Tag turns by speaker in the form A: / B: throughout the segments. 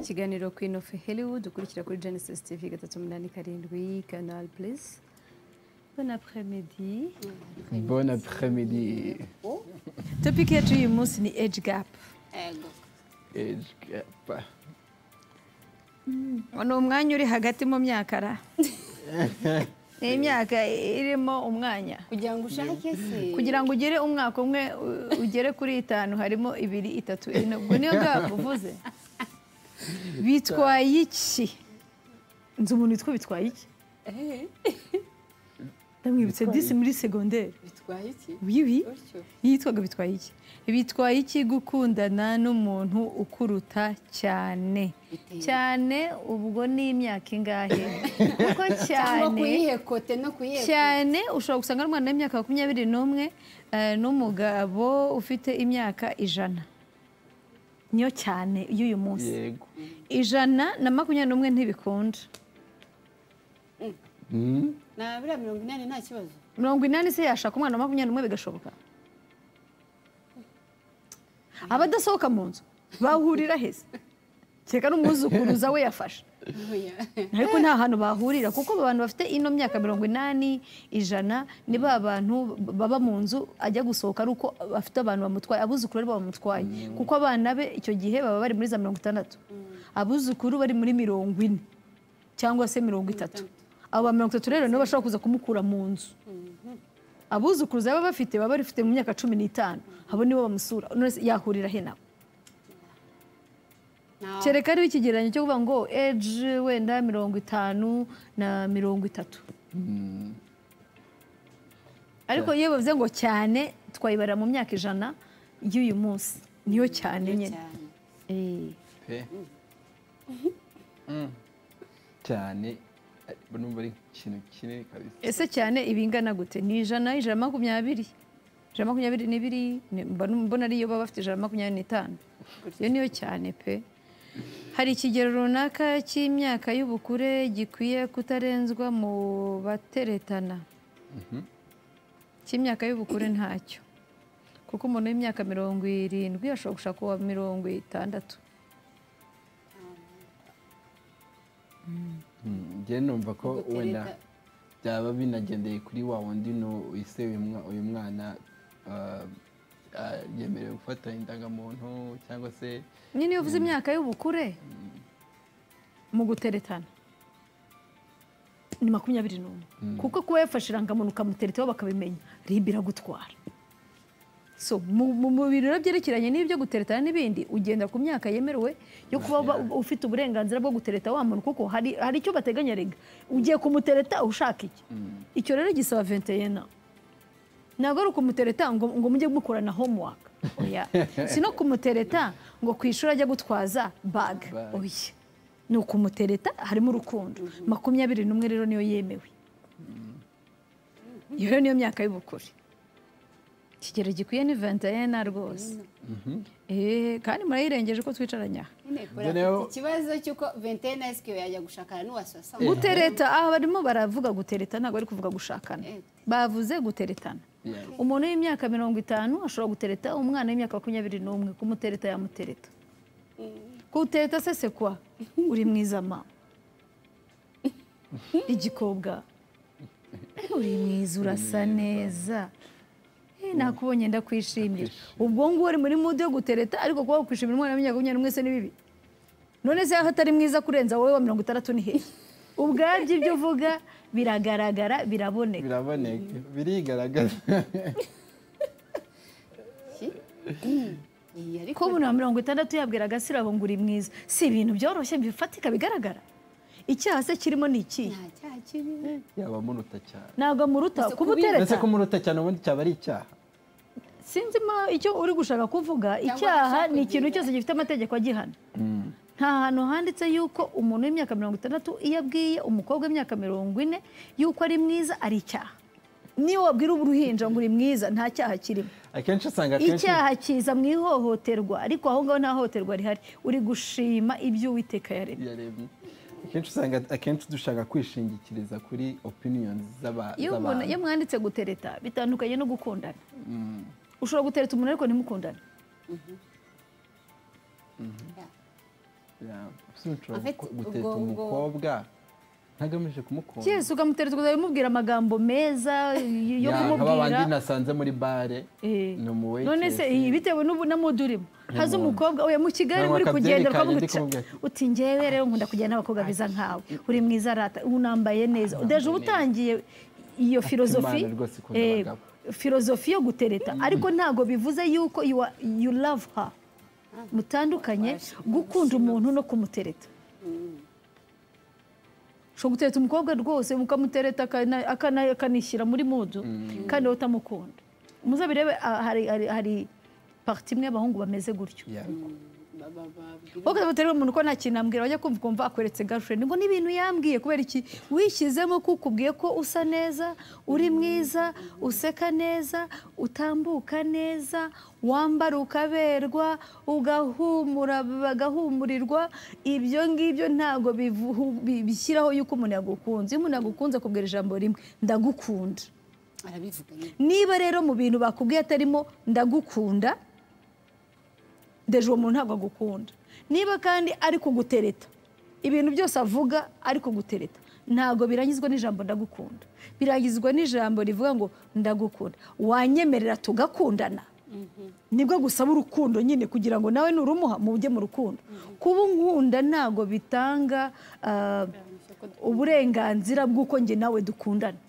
A: kiganiro Queen of Hollywood ukurikira kuri Genesis TV gatatu umunani karindwi Canal Plus bon après-midi
B: Bon après-midi.
A: topic yacu y'uyu munsi ni age gap
C: Ego.
B: Age gap.
A: ni umwanya uri hagati mu myaka ra ni imyaka irimo umwanya
C: kugira ngo ushake se
A: kugira ngo ugere umwaka umwe u- ugere kuri itanu harimo ibiri itatu ine ubwo niyo gap uvuze bitwaye iki nzi umuntu witwa bitwaye iki
C: Eh,
A: ndamwibutse disi muri segonderi
C: bitwaye iki
A: wiwi
C: utyo
A: yitwaga bitwaye iki bitwaye iki gukundana n'umuntu ukuruta cyane
C: Biteye.
A: cyane ubwo ni imyaka ingahe kuko
C: cyangwa
A: cyane
C: kuyihekote no kuyihekota
A: cyane ushobora gusanga ari umwana w'imyaka makumyabiri n'umwe eh, n'umugabo ufite imyaka ijana niyo cyane y'uyu munsi
B: Yego.
A: ijana na makumyabiri n'umwe ntibikunda
B: Mm.
C: na biriya mirongo inani nta kibazo
A: mirongo inani se yashaka umwana wa makumyabiri n'umwe bigashoboka abadasohoka mu nzu bahurira heza kereka n'umwuzukuruza we yafashe
C: Oya.
A: ariko nta hantu bahurira kuko abantu bafite ino myaka mirongo inani ijana ni ba bantu baba mu nzu ajya gusohoka ari uko bafite abantu bamutwaye abuzukuru aribo bamutwaye kuko abana be icyo gihe baba bari muri za mirongo itandatu abuzukuru bari muri mirongo ine cyangwa se mirongo itatu abo ba mirongo itatu rero nibo bashobora kuza kumukura mu nzu abuzukuruza baba bafite baba barifite mu myaka cumi n'itanu abo nibo bamusura none se yahurira he nawe
C: Nta-
A: kereka ariho ikigereranyo cyo kuvuga ngo age wenda mirongo itanu na mirongo itatu ariko iyo bavuze ngo cyane twayibara mu myaka ijana y'uyu munsi niyo cyane nyine
C: cyane
A: Eh,
B: Pe. Mm. Cyane. Ariko numva ari ikintu kinini kabisa.
A: ese cyane ibingana gute ni ijana ijana na makumyabiri ijana na makumyabiri n'ibiri ni- mba num- mbona ariyo baba bafite ijana na makumyabiri n'itanu iyo niyo cyane pe hari ikigero runaka cy'imyaka y'ubukure gikwiye kutarenzwa mu bateretana cy'imyaka y'ubukure ntacyo kuko umuntu w'imyaka mirongo irindwi ashobora gushaka uwa mirongo itandatu
B: Mm. Njye numva ko
C: Gutereta.
B: wenda byaba binagendeye kuri wa wundi no ise uyu mwa- uyu mwana uh, uh, yemerewe gufata indangamuntu cyangwa se
A: nyine iyo uvuze imyaka y'ubukure mu guteretana ni makumyabiri n'umwe kuko kuba yafashe irangamuntu ukamuteretaho bakabimenya ribi iragutwara so mu mu- mu bintu rero byerekeranye n'ibyo guteretana n'ibindi ugenda ku myaka yemerewe yo kuba ba- ufite uburenganzira bwo gutereta wa muntu kuko hari hari icyo bateganya rega ugiye kumutereta ushaka iki icyo rero gisaba venteyena ntabwo ari ukumutereta ngo, ngo mujye mukorana homework oya si no kumutereta ngo ku ishuri ajya gutwaza bag
B: Bag.
A: oya ni ukumutereta harimo urukundo makumyabiri n'umwe rero niyo yemewe iyo rero niyo myaka y'ubukure ikigero gikwiye ni ventayena rwose Eh, kandi murayirengeje ko twicaranye aha
C: Nyine kora
B: Mbona yo-
C: afite ikibazo cy'uko ventena esike yajya gushakana n'uwa sasa
A: gutereta aha barimo baravuga gutereta ntabwo bari kuvuga gushakana
C: Eh.
A: bavuze guteretana
B: yeah.
A: umuntu w'imyaka mirongo itanu ashobora gutereta umwana w'imyaka makumyabiri n'umwe kumutereta yamutereta kuwutereta sese kwa uri mwiza ma igikobwa uri mwiza urasa neza Eh, nakubonye ndakwishimira ubwo ngubu uri muri mudu yo gutereta ariko kuba wakwishimira umwana w'imyaka makumyabiri n'umwe se ni bibi none se aho atari mwiza kurenza wowe wa mirongo itandatu ni hehe ubwabyo ibyo uvuga biragaragara biraboneka
B: biraboneka birigaragaza
C: Iyi ariko
A: ko umuntu wa mirongo itandatu yabwira agasirabo ngo uri mwiza si ibintu byoroshye bifatika bigaragara icyaha se kirimo ni ikihe
C: nta cyaha kirimo
B: yaba muruta cyane
A: ntabwo amuruta
C: Ese kubi-
B: ndetse
A: kubutereta
B: kumuruta cyane ubundi cyaba ari icyaha
A: sinzi ma- icyo uri gushaka kuvuga icyaha ni ikintu cyose gifite amategeko agihana nta hantu handitse yuko umuntu w'imyaka mirongo itandatu iyo abwiye umukobwa w'imyaka mirongo ine yuko ari mwiza ari icyaha niyo wabwira uruhinja ngo uri mwiza nta cyaha kirimo
B: akenshi usanga akenshi
A: icyaha kiza mu ihohoterwa ariko aho ngaho nta hohoterwa rihari uri gushima ibyo uwiteka yaremye
B: yaremye akenshi usanga akenshi dushaka kwishingikiriza kuri opinions z'aba-
A: iyo umuntu iyo
B: z'abantu
A: mwanditse gutereta bitandukanye no gukundana ushobora gutereta umuntu ariko ntimukundane
B: sinshobora
C: Afite
B: guteta
C: ubwo- ubwo-
B: umukobwa ntagamije kumukunda
A: cyese ukamutereza ukazajya umubwira amagambo meza y- yo
B: Ya, bandi
A: kumubwira
B: nasanze muri bare
A: Eh.
B: ni umuwekesi
A: none se iyi bitewe n'ubu- na mudu urimo haza
B: Nyamuntu.
A: umukobwa oya mu kigali
B: Ntabwo
A: muri kugenda
B: akabyeri kanjye ndi
A: ukamuca
B: kumubwira ati,
A: uti njyewe rero nkunda kugenda n'abakobwa beza nkawe uri mwiza rata unambaye neza deje uba utangiye iyo filozofi
B: Imana rwose ikunda
A: eh,
B: abagabo.
A: filozofi yo gutereta ariko ntabwo bivuze yuko you are- you love her mutandukanye gukunda umuntu no kumutereta ushobora gutereta umukobwa rwose mukamutereta akana- akana- akanishyira muri mudu kandi wowe utamukunda muzabirebe ah, hari- hari- hari pariti imwe y'abahungu bameze gutyo
B: Ya,
A: wowe ukamuterera umuntu ko nta kintu ambwira wajya kumva ukumva akweretse girlfriend ngo n'ibintu yambwiye kubera iki wishyizemo ko ukubwiye ko usa neza uri mwiza useka neza utambuka neza wambara ukaberwa ugahumura bagahumurirwa ibyo ngibyo ntabwo bivu- bi- bishyiraho yuko umuntu yagukunze iyo umuntu yagukunze akubwira ijambo rimwe ndagukunda
C: arabivuga nyine
A: niba rero mu bintu bakubwiye atarimo ndagukunda ndeje uwo muntu ntabwo agukunda niba kandi ari kugutereta ibintu byose avuga ari kugutereta ntabwo birangizwa n'ijambo ndagukunda birangizwa n'ijambo rivuga ngo ndagukunda wanyemerera tugakundana nibwo gusaba urukundo nyine kugira ngo nawe nurumuha mujye mu rukundo kuba unkunda ntabwo bitanga ah, uburenganzira bw'uko njye nawe dukundana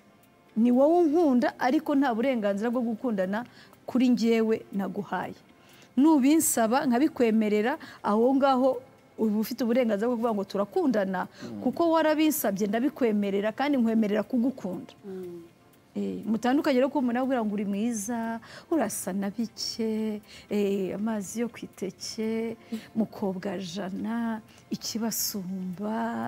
A: ni wowe unkunda ariko nta burenganzira bwo gukundana kuri njyewe naguhaye nubinsaba nkabikwemerera aho ngaho uba ufite uburenganzira bwo kuvuga ngo turakundana kuko warabinsabye ndabikwemerera kandi nkwemerera kugukunda Eh, mutandukanye rero kuba umuntu abwira ngo uri mwiza urasa na bike eh, amazi yo ku iteke mukobwa jana ikibasumba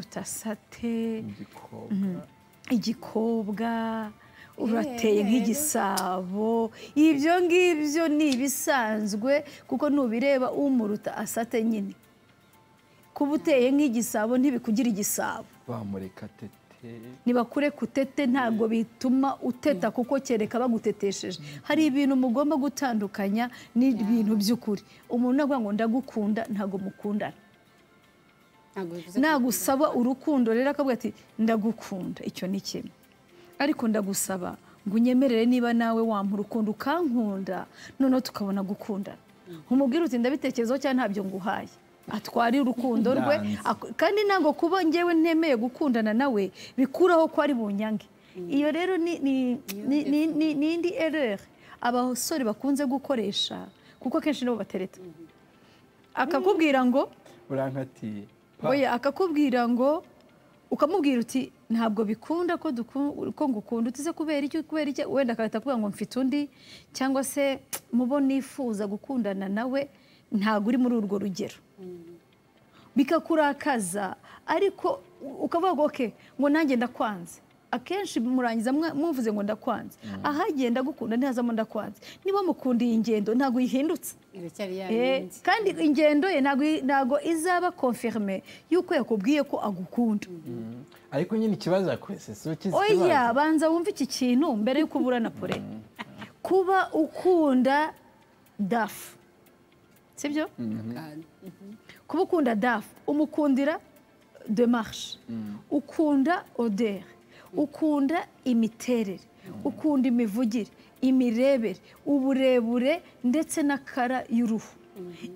A: umurutasate
B: igikobwa
A: igikobwa urateye nk'igisabo ibyo ngibyo ni ibisanzwe kuko nubireba umuruta asate nyine kuba uteye nk'igisabo ntibikugira igisabo
B: bamureka tete
A: nibakure kutete ntabwo bituma uteta kuko kereka bagutetesheje hari ibintu mugomba gutandukanya n'ibintu by'ukuri umuntu avuga ngo ndagukunda ntabwo mukundana
C: ntabwo bivuze
A: nagusaba urukundo rero akavuga ati ndagukunda icyo ni kimwe ariko ndagusaba ngo unyemerere niba nawe wampa urukundo ukankunda noneho tukabona gukundana nkumubwire uti ndabitekerezaho cyangwa ntabyo nguhaye atwara urukundo rwe
B: Ndanze.
A: Ak- kandi ntabwo kuba ngewe ntemeye gukundana nawe bikuraho ko ari bunyange iyo rero ni- ni- ni ni- ni- ni indi ereri abasore bakunze gukoresha kuko akenshi nibo batereta akakubwira ngo
B: urankatiye Pa,
A: oya akakubwira ngo ukamubwira uti ntabwo bikunda ko duku- ko ngukunda utize kubera iki kubera iki wenda agahita akubwira ngo mfite undi cyangwa se mubo nifuza gukundana nawe ntabwo uri muri urwo rugero bikakurakaza ariko u- ukavuga ngo oke ngo nanjye ndakwanze akenshi murangiza mwa- muvuze ngo ndakwanze ahagiye ndagukunda ntihazamo ndakwanze niba mukunda iyi ngendo ntabwo uyihindutse
C: biracyari ya
A: Eh,
C: bindi
A: kandi ingendo ye ntago- ntago izaba konferme yuko yakubwiye ko agukunda
B: mm. ariko nyine ikibazo yakwese si ukizi
A: oya
B: ikibazo
A: banza wumve iki kintu mbere yuko uburana pure kuba ukunda dafu sibyo kuba ukunda dafu umukundira demarshe ukunda oderi ukunda imiterere ukunda imivugire imirebere uburebure ndetse n'akara y'uruhu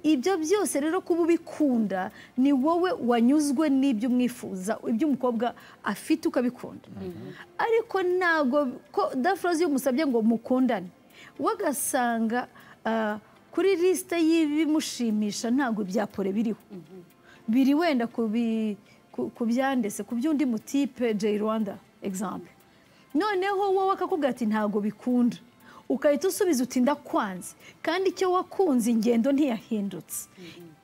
A: ibyo byose rero kuba ubikunda ni wowe wanyuzwe n'ibyo umwifuza ibyo umukobwa afite ukabikunda ariko ntabwo ko dafurazi iyo umusabye ngo mukundane wagasanga ah, kuri lisite y'ibimushimisha ntabwo ibyapore biriho biri wenda ku bi- ku- ku byandese ku by'undi mutipe J Rwanda example noneho wowe akakubwira ati ntabwo bikunda ugahita usubiza uti ndakwanze kandi icyo wakunze ingendo ntiyahindutse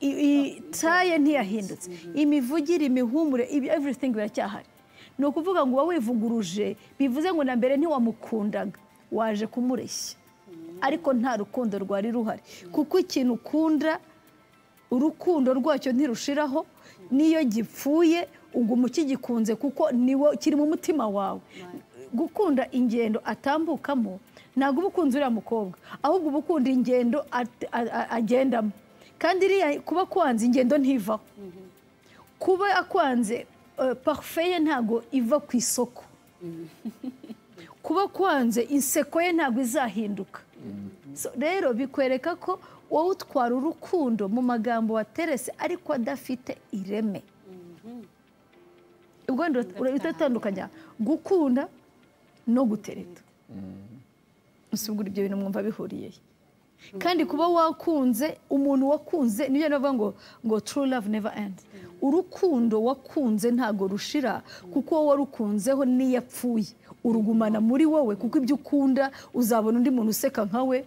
A: I- i- taye ntiyahindutse imivugire imihumure ibi- everything biracyahari ni ukuvuga ngo uba wivuguruje bivuze ngo na mbere ntiwamukundaga waje kumureshya ariko nta rukundo rwari ruhari kuko ikintu ukunda urukundo rwacyo ntirushiraho n'iyo gipfuye uguma ukigikunze kuko niwo kiri mu mutima wawe gukunda ingendo atambukamo ntabwo uba ukunze uriya mukobwa ahubwo uba ukunda ingendo at- a- a- agendamo kandi iriya kuba akwanze ingendo ntivaho kuba akwanze eh, parufe ye ntabwo iva ku isoko kuba akwanze inseko ye ntabwo izahinduka So, rero bikwereka ko wowe utwara urukundo mu magambo waterese ariko adafite ireme ubwo urahita utandukanya gukunda no gutereta gusa ubwo ibyo bintu mwumva bihuriyeyo kandi kuba wakunze umuntu wakunze niyo navuga ngo ngo true love never end urukundo wakunze ntago rushira kuko wowe warukunzeho niyapfuye urugumana muri wowe kuko ibyo ukunda uzabona undi muntu useka nkawe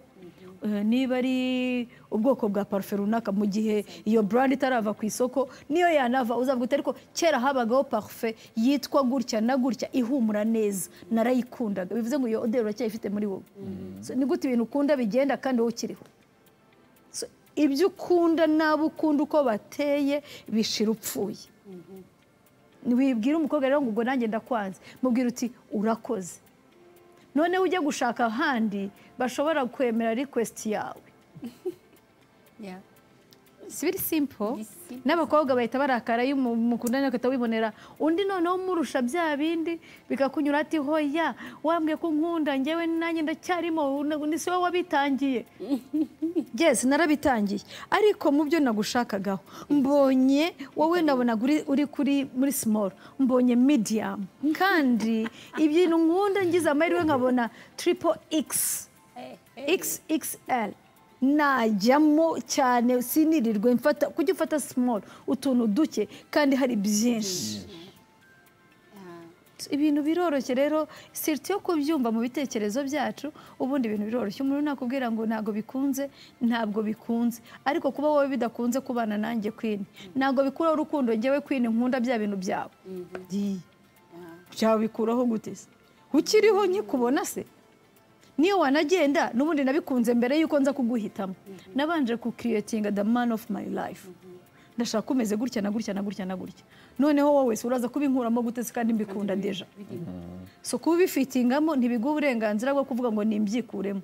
A: Eh, niba ari ubwoko bwa parufe runaka mu gihe iyo burandi itarava ku isoko niyo yanava uzavuga ariko kera habagaho parufe yitwa gutya na gutya ihumura neza narayikundaga bivuze ngo iyo oderi uracyayifite muri wowe So, ni gute ibintu ukunda bigenda kandi wowe ukiriho So, ibyo ukunda n'abo ukunda uko bateye bishira upfuye wibwira umukobwa rero ngo ubwo nanjye ndakwanze mubwira uti urakoze noneho ujye gushaka ahandi bashobora kwemera rekwesiti yawe
C: Yeah.
A: si biri simpo
C: Biri simple.
A: n'abakobwa bahita barakara iyo umu- mukundana agahita wibonera undi noneho umurusha bya bindi bikakunyura ati hoya wambwiye ko unkunda ngewe nanjye ndacyarimo na- ni si wowe wabitangiye yes narabitangiye ariko mu byo nagushakagaho mbonye wowe nabonaga uri- uri kuri muri simoro mbonye mediyamu kandi ibintu nkunda ngize amahirwe nkabona tiripo ikisi
C: Hey, hey.
A: xxl najyamo cyane sinirirwe mfata kujya ufata simoro utuntu duke kandi hari byinshi
C: Ah,
A: ibintu biroroshye rero siriti yo kubyumva mu bitekerezo byacu ubundi ibintu biroroshye umuntu nakubwira ngo ntabwo bikunze ntabwo bikunze ariko kuba wowe bidakunze kubana nanjye kwini ntabwo bikuraho urukundo ngewe kwini nkunda bya bintu byawe Yi.
C: ah.
A: byabikuraho gute se ukiriho nkikubona se niyo wanagenda n'ubundi nabikunze mbere y'uko nza kuguhitamo nabanje kukiriyetinga the man of my life ndashaka ko umeze gutya na gutya na gutya na gutya noneho wowe se uraza kubinkuramo gute se kandi mbikunda deja so kubifitingamo ntibiguha uburenganzira bwo kuvuga ngo nimbyikuremo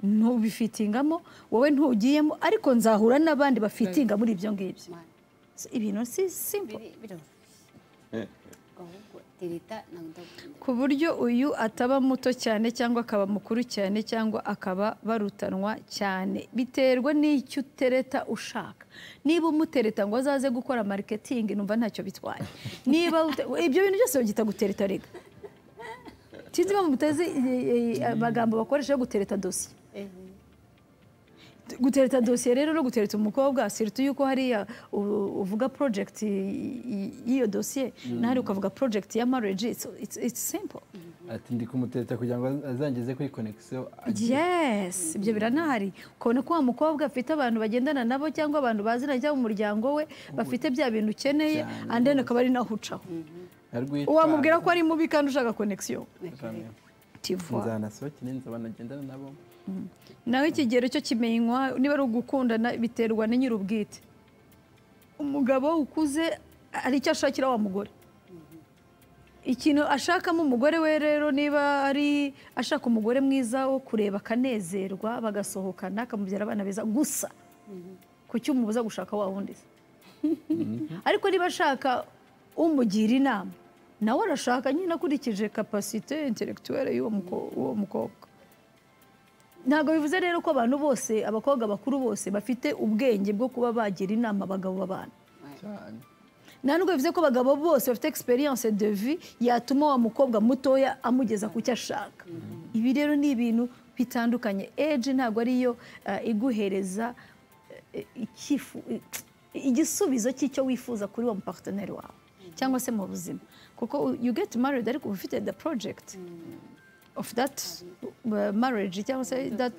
A: ntubifitingamo wowe ntugiyemo ariko nzahura n'abandi bafitinga muri ibyo ngibyo
C: Mana.
A: So, ibintu si simple
C: Biri- biroroshye. ahubwo tereta ntabwo ndagukunda
A: ku buryo uyu ataba muto cyane cyangwa akaba mukuru cyane cyangwa akaba barutanwa cyane biterwa n'icyo utereta ushaka niba umutereta ngo azaze gukora mariketingi numva ntacyo bitwaye niba ute- ibyo bintu byose bagita gutereta rega sinzi impamvu mutazi eh, eh, amagambo bakoresha yo gutereta dosiye gutereta dosiye rero no gutereta umukobwa sirutu yuko hariya u- uvuga project y- y- y'iyo dosiye na hariya ukavuga project ya marriage it's, it's, it's simple
B: ati ndi kumuteta kugira ngo azangeze kuri konekisiyo
A: yes ibyo biranahari ukabona ko wa mukobwa afite abantu bagendana nabo cyangwa abantu baziranye cyangwa umuryango we bafite bya bintu ukeneye
B: Cyane
A: and then akaba ari naho ucaho
B: arwitwa
A: wamubwira ko ari mubi kandi ushaka connection
B: Jamye.
A: tivuwa
B: nzanasohokere nzaba nagendana nabo
A: nawe ikigero cyo kimenywa niba ari ugukundana biterwa na nyir'ubwite umugabo ukuze hari icyo ashakira wa mugore ikintu ashakamo umugore we rero niba ari ashaka umugore mwiza wo kureba akanezerwa bagasohokana akamubyara abana beza gusa kuki umubuza gushaka wa wundi se ariko niba ashaka umugira inama nawe arashaka nyine akurikije kapasite intelektuwere y'uwo muko- w'uwo mukobwa ntabwo bivuze rero ko abantu bose abakobwa bakuru bose bafite ubwenge bwo kuba bagira inama abagabo babana
B: cyane
A: nta nubwo bivuze ko abagabo bose bafite experience de vie yatuma wa mukobwa mutoya amugeza ku cyo ashaka ibi rero ni ibintu bitandukanye age ntabwo ariyo eh, iguhereza eh, icyifu- eh, igisubizo cy'icyo wifuza kuri wa muparteneri wawe cyangwa se mu buzima kuko you get married ariko uba ufite the project of that uh, marriage cyangwa se that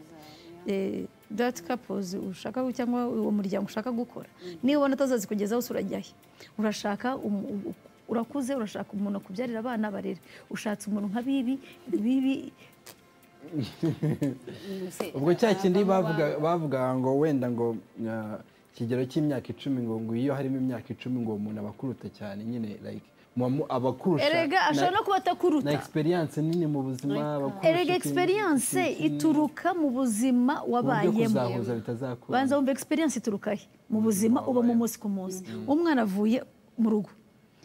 A: eh, that couples ushaka cyangwa uwo muryango ushaka gukora niba ubona atazazi kugezaho se urajya he urashaka umu- u- urakuze urashaka umuntu akubyarira abana barere ushatse umuntu nka bibi bibi
C: Muse-
B: ubwo cya kindi
C: abavamo
B: bavuga
C: ba-
B: bavuga ngo wenda ngo ah, ikigero cy'imyaka icumi ngo ngo iyo harimo imyaka icumi ngo uwo muntu aba akuruta cyane nyine like muba mu- abakurusha
A: erega
B: na-
A: ashobora no kuba
B: na
A: atakuruta
B: experience nini mu buzima bakurusha
A: erega
B: ikintu-
A: experience
B: ikintu-
A: ituruka mu buzima
B: ku buryo
A: wabayemo
B: kuzahuza bitazakura
A: banza wumva experience ituruka he mu buzima uba mu munsi ku munsi umwana avuye mu rugo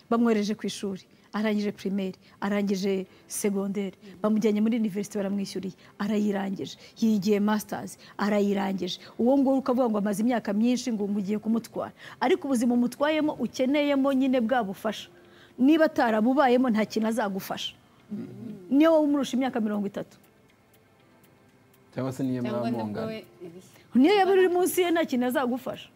A: bamwohereje ku ishuri arangije primaire arangije segondere bamujyanye muri university baramwishyuriye arayirangije yigiye masters arayirangije uwo nguwo ukavuga ngo amaze imyaka myinshi ngo mugiye kumutwara ariko ubuzima umutwayemo ukeneyemo nyine bwa bufasha niba atarabubayemo nta kintu azagufasha niyo wowe umurusha imyaka mirongo itatu
B: cyangwa se niyo
C: cyangwa
B: mwaba
C: nibwo
B: mungana
C: we ibihe
A: niyo yaba uri munsi ye nta kintu azagufasha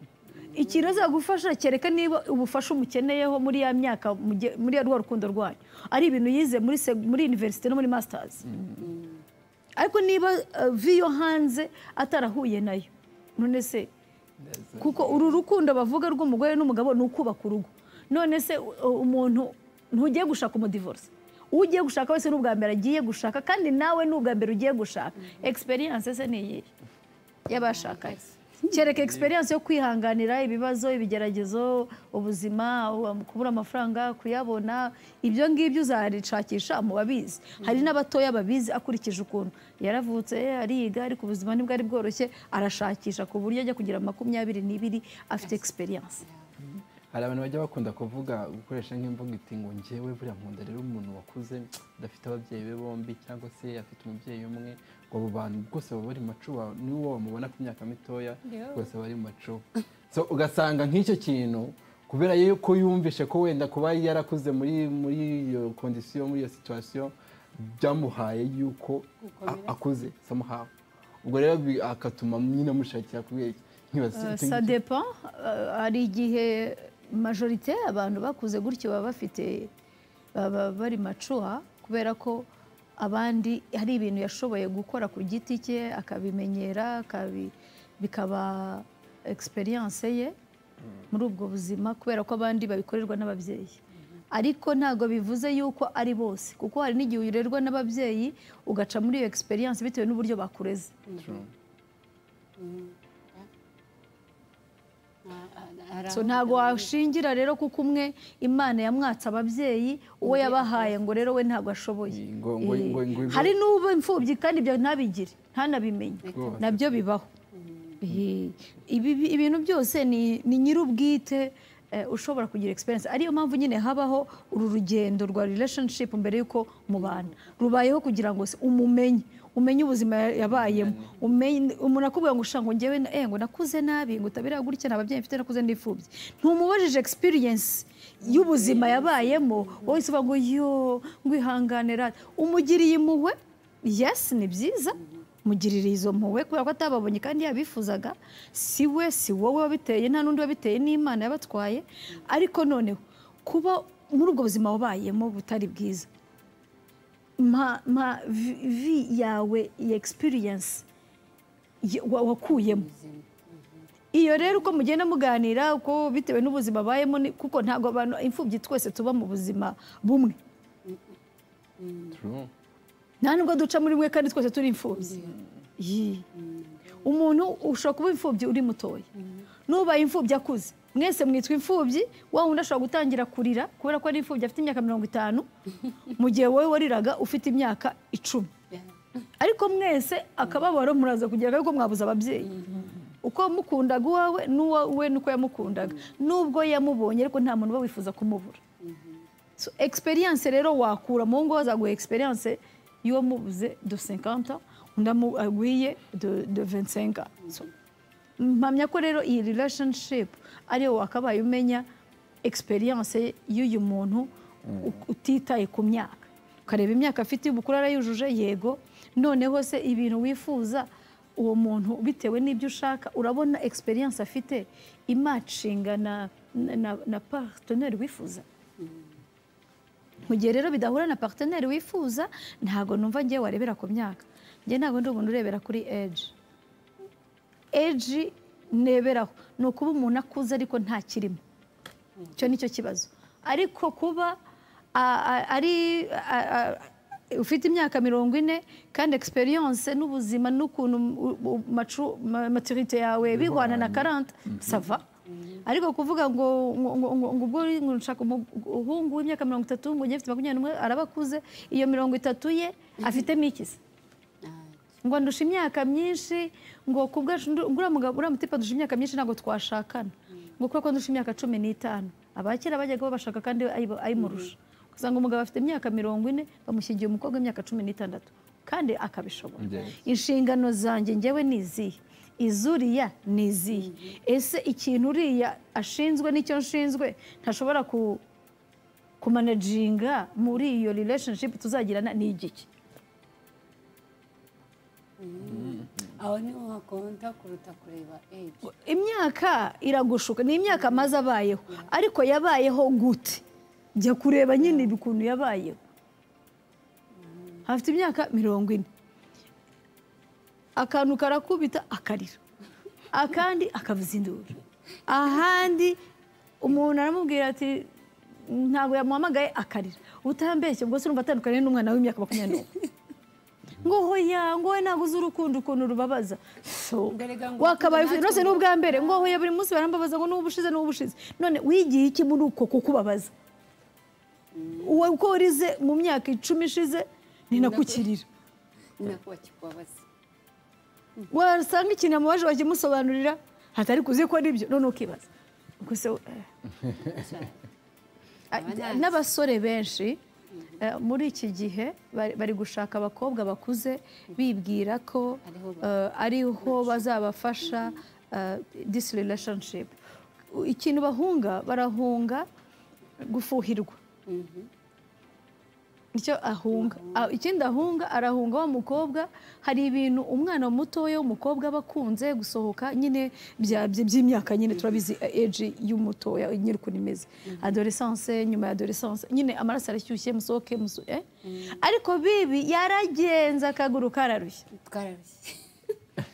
A: ikintu azagufasha kereka niba ubufasha umukeneyeho muri ya myaka muge- muri ya rwa rukundo rwanyu ari ibintu yize muri seg- muri university no muri masters ariko niba eh, vi yo hanze atarahuye nayo none se kuko uru rukundo bavuga rw'umugore n'umugabo ni ukubaka urugo none se u- umuntu ntugiye gushaka umudivorce uwo ugiye gushaka wese ni ubwa mbere agiye gushaka kandi nawe ni ubwa mbere ugiye gushaka experience se ni iyihe y'abashakanye kereka experience yo kwihanganira ibibazo ibigeragezo ubuzima u- kubura amafaranga kuyabona ibyo ngibyo uzarishakisha mu babizi hari n'abatoya babizi akurikije ukuntu yaravutse ariga ariko ubuzima ntibwari bworoshye arashakisha ku buryo ajya kugira makumyabiri n'ibiri afite experience
B: hari abantu bajya bakunda kuvuga gukoresha nk'imvugo iti ngo njyewe buriya nkunda rero umuntu wakuze udafite ababyeyi be bombi cyangwa se afite umubyeyi umwe ngo abo bantu bwose baba bari macuba n'uwo bamubona ku myaka mitoya
C: Yo.
B: bose bari macuba so ugasanga nk'icyo kintu kubera yuko yumvishe ko wenda kuba yarakuze muri muri iyo kondisiyo muri iyo situwasiyo byamuhaye yuko a-
C: Gukomera.
B: akuze somehow ubwo rero bi- akatuma nyine amushakira kubera iki? Nkibaza icyo
A: sa
B: ngicyo.
A: depan hari igihe majorite abantu bakuze gutyo baba bafite baba bari macuha kubera ko abandi hari ibintu yashoboye gukora ku giti cye akabimenyera akabi- bikaba experience ye muri ubwo buzima kubera ko abandi babikorerwa n'ababyeyi ariko ntabwo bivuze yuko ari bose kuko hari n'igihe urerwa n'ababyeyi ugaca muri iyo experience bitewe n'uburyo bakureze
B: True.
C: Ah, ah, hari
A: so
C: aho
A: ntabwo
C: kugira ngo-
A: washingira rero kuko umwe imana yamwatse ababyeyi uwo yabahaye ngo rero we ntabwo ashoboye
B: Ngo- ngo- ngo- ngo-
A: Eh, hari n'uba imfubyi kandi ibyo ntabigire ntanabimenye
B: Rwose.
A: nabyo bibaho Eh, ibi ibi- ibintu byose ni ni nyir'ubwite eh, ushobora kugira experience ariyo mpamvu nyine habaho uru rugendo rwa relationship mbere y'uko mubana rubayeho kugira ngo se umumenye umenye ubuzima ya- yabayemo umenye umuntu akubwira ngo ushango njyewe na- eh, ngo nakuze nabi ngo utabera gutya nta babyeyi mfite nakuze n'imfubyi ntumubajije experience y'ubuzima yabayemo wowe uvuga ngo yo ngwihanganira umugiriye impuhwe yes ni byiza mugirire izo mpuhwe kubera ko atababonye kandi yabifuzaga si we si wowe wabiteye nta n'undi wabiteye n'imana yabatwaye ariko noneho kuba muri ubwo buzima wabayemo butari bwiza ma ma vi- vi yawe iyi experience ye- wa- wakuyemo iyo rero uko mugenda muganira uko bitewe n'ubuzima abayemo ni- kuko ntabwo abantu imfubyi twese tuba mu buzima bumwe
B: True.
A: nta nubwo duca muri mwe kandi twese turi imfubyi Yi. umuntu ushobora kuba imfubyi uri mutoya n'ubaye imfubyi akuze mwese mwitwa imfubyi wa wundi ashobora gutangira kurira kubera ko ari imfubyi afite imyaka mirongo itanu mu gihe wowe wariraga ufite imyaka icumi ariko mwese akababaro muraza kugira ariko mwabuze ababyeyi uko mukundaga uwawe n'uwo we nuko yamukundaga nubwo yamubonye ariko nta muntu uba wifuza kumubura so experience rero wakura mu ngo azaguha experience y'uwo mubuze de 50 ans, undi agwiye de de 25 ans. So, mpamya ko rero iyi relationship ariyo wakabaye umenya experience y'uyu muntu u- utitaye ku myaka ukareba imyaka afite y'ubukuru arayujuje yego noneho se ibintu wifuza uwo muntu bitewe n'ibyo ushaka urabona experience afite imacinga na, na, na- na partenaire wifuza mu gihe rero bidahura na partenaire wifuza ntabwo numva ngewe warebera ku myaka njye ntabwo ndi umuntu urebera kuri age age neberaho ni ukuba umuntu akuze ariko ntakirimo icyo ni cyo kibazo ariko kuba a- a- ari a- a- ufite imyaka mirongo ine kandi experience n'ubuzima n'ukuntu maturite yawe bihwana na karanta sava ariko kuvuga ngo ngo- ngo- ngo- ngo ubwo uri- ngo nshaka umuhungu w'imyaka mirongo itatu ngo ugifite makumyabiri n'umwe araba akuze iyo mirongo itatu ye afitemo ikisa ngo ndusha imyaka myinshi ngo ku bwacu ndu- nguriya mugabo uriya mutipa ndusha imyaka myinshi ntabwo twashakana ngo kubera ko ndusha imyaka cumi n'itanu abakera bajyaga babashaka kandi ayibo- ayimurusha usanga umugabo afite imyaka mirongo ine bamushyigiye umukobwa w'imyaka cumi n'itandatu kandi akabishobora
B: Yes.
A: inshingano zanjye ngewe ni izihe izuriya ni izihe ese ikintu uriya ashinzwe n'icyo nshinzwe ntashobora ku kumanajinga muri iyo relationship tuzagirana ni igiki
C: aho niho hakonta kuruta kureba ejo
A: imyaka iragushuka ni imyaka amaze abayeho ariko yabayeho gute jya kureba nyine ibi ukuntu yabayeho afite imyaka mirongo ine akantu karakubita akarira akandi akavuza induru ahandi umuntu aramubwira ati ntabwo yamuhamagaye akarira utambeshye ubwo se urumva atandukanye n'umwana w'imyaka makumyabiri n'umwe ngo hoya ngo we ntabwo uzi urukundo ukuntu rubabaza so
C: Mbere ga ngo
A: wakabaye
C: ukunde
A: ufite rwose ni
C: natwe
A: ubwa mbere ngo hoya buri munsi barambabaza ngo n'ubu ushize n'ubu ushize none wigiye iki muri uko kukubabaza wowe uko warize mu myaka icumi ishize ni nakukirira
C: ni nako bakikubabaza
A: wasanga ikintu amubaje wakimusobanurira hatari kuzi ko ari byo none ukibaza Ubwo se, eh,
C: cyane
A: Ah,
C: Aba nta-
A: n'abasore benshi eh, muri iki gihe bari bari gushaka abakobwa bakuze bibwira ko
C: Ariho ba-
A: eh, ariho bazabafasha eh, this relationship ikintu bahunga barahunga gufuhirwa icyo ahunga Ah, ikindi ahunga arahunga wa mukobwa hari ibintu umwana mutoya w'umukobwa aba akunze gusohoka nyine bya- bya- by'imyaka nyine turabizi eji y'umutoya nyiri ukuntu imeze adolescence nyuma ya adolescence nyine amaraso arashyushye musohoke muso- eh? ariko bibi yaragenze akaguru kararushye
C: twararushye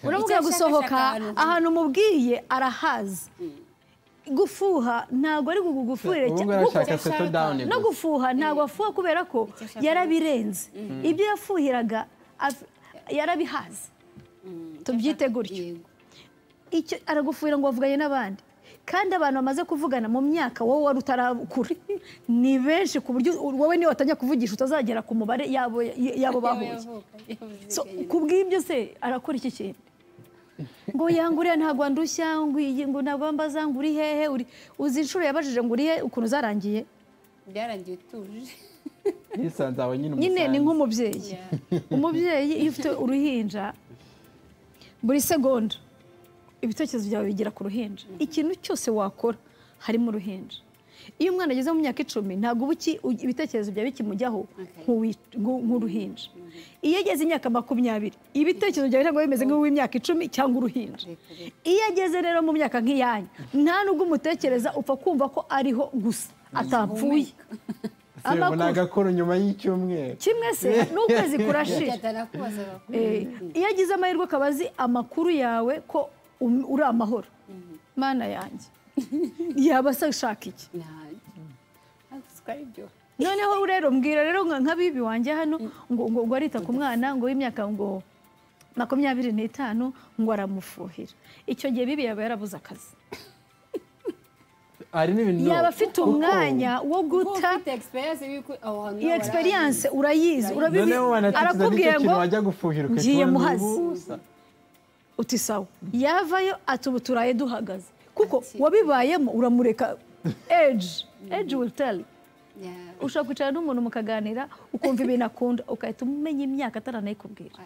A: uramubwira
C: Icyo ashaka
A: gusohoka
C: ashaka ahantu heza.
A: ahantu umubwiye arahazi gufuha ntabwo ari gugufuhira
B: ubu
A: cyane
B: ngubu arashaka
C: Gusa-
B: seto dawuni
A: no
B: gusa
A: gufuha ntabwo afuha kubera ko
C: Icyo ashaka
A: yarabirenze ibyo yafuhiraga af- yarabihaze tubyite gutyo
C: yego
A: icyo aragufuhira ngo wavuganye n'abandi kandi abantu bamaze kuvugana mu myaka wowe wari utarakura ni benshi ku buryo wowe niyo watangira kuvugisha utazagera ku mubare yabo yabo bahuye
C: yavuka yavuze
A: So,
C: nyine.
A: ku bw'ibyo se arakora iki kintu ngo yanguriya ntabwo ndushya ngo iyi ngo ntabwo mbaza ngo uri hehe uri uzi inshuro yabajije ngo uri he ukuntu zarangiye
C: byarangiye utuje
B: yisanze aho nyine
A: nyine ni
B: umusanzu
A: nk'umubyeyi
C: Yeah.
A: umubyeyi iyo ufite uruhinja buri segonda ibitekerezo byawe bigera ku ruhinja ikintu cyose wakora harimo uruhinja iyo umwana ageze mu myaka icumi ntabwo uba uki- u- ibitekerezo byawe bikimujyaho
C: Okay.
A: nk'uwi- nk'u- nk'uruhinja iyo ageze imyaka makumyabiri ibitekerezo byawe ntabwo biba bimeze nk'uw'imyaka icumi cyangwa uruhinja
C: Reka, reka.
A: iyo ageze rero mu myaka nk'iyanyu nta nubwo umutekereza upfa kumva ko ariho gusa atapfuye
B: Se, ubu ni agakoro nyuma y'icyumweru
A: kimwe se n'ukwezi kurashira
C: Gatana kubaza bakuru.
A: Eh, iyo agize amahirwe akaba azi amakuru yawe ko um- uri amahoro mana yanjye yaba ashaka iki
C: Nanjye. Ntabwo siko ari byo.
A: noneho rero mbwira rero nka nka bibi wanjye hano ngo ngo ngo arita ku mwana ngo w'imyaka ngo makumyabiri n'itanu ngo aramufuhira icyo gihe bibi yaba yarabuze akazi
B: hari n'ibintu
A: yaba afite
B: kuko
A: umwanya wo guta
C: Kuba ufite experience y'uko aho hantu
A: iyo
C: haba
A: experience urayizi urabibi
B: noneho wanatekereza
A: arakubwiye
B: n'icyo
A: ngo
B: kintu wajya gufuhira
A: ngiye
B: ukakibona
A: muhazi.
B: ubusa.
A: uti sawa yavayo ati ubu turaye duhagaze kuko
C: Ati-
A: wabibayemo uramureka eji eji will tell
C: hari- Yeah.
A: ushobora kwicara n'umuntu mukaganira ukumva ibintu akunda ugahita umenya imyaka ataranayikubwira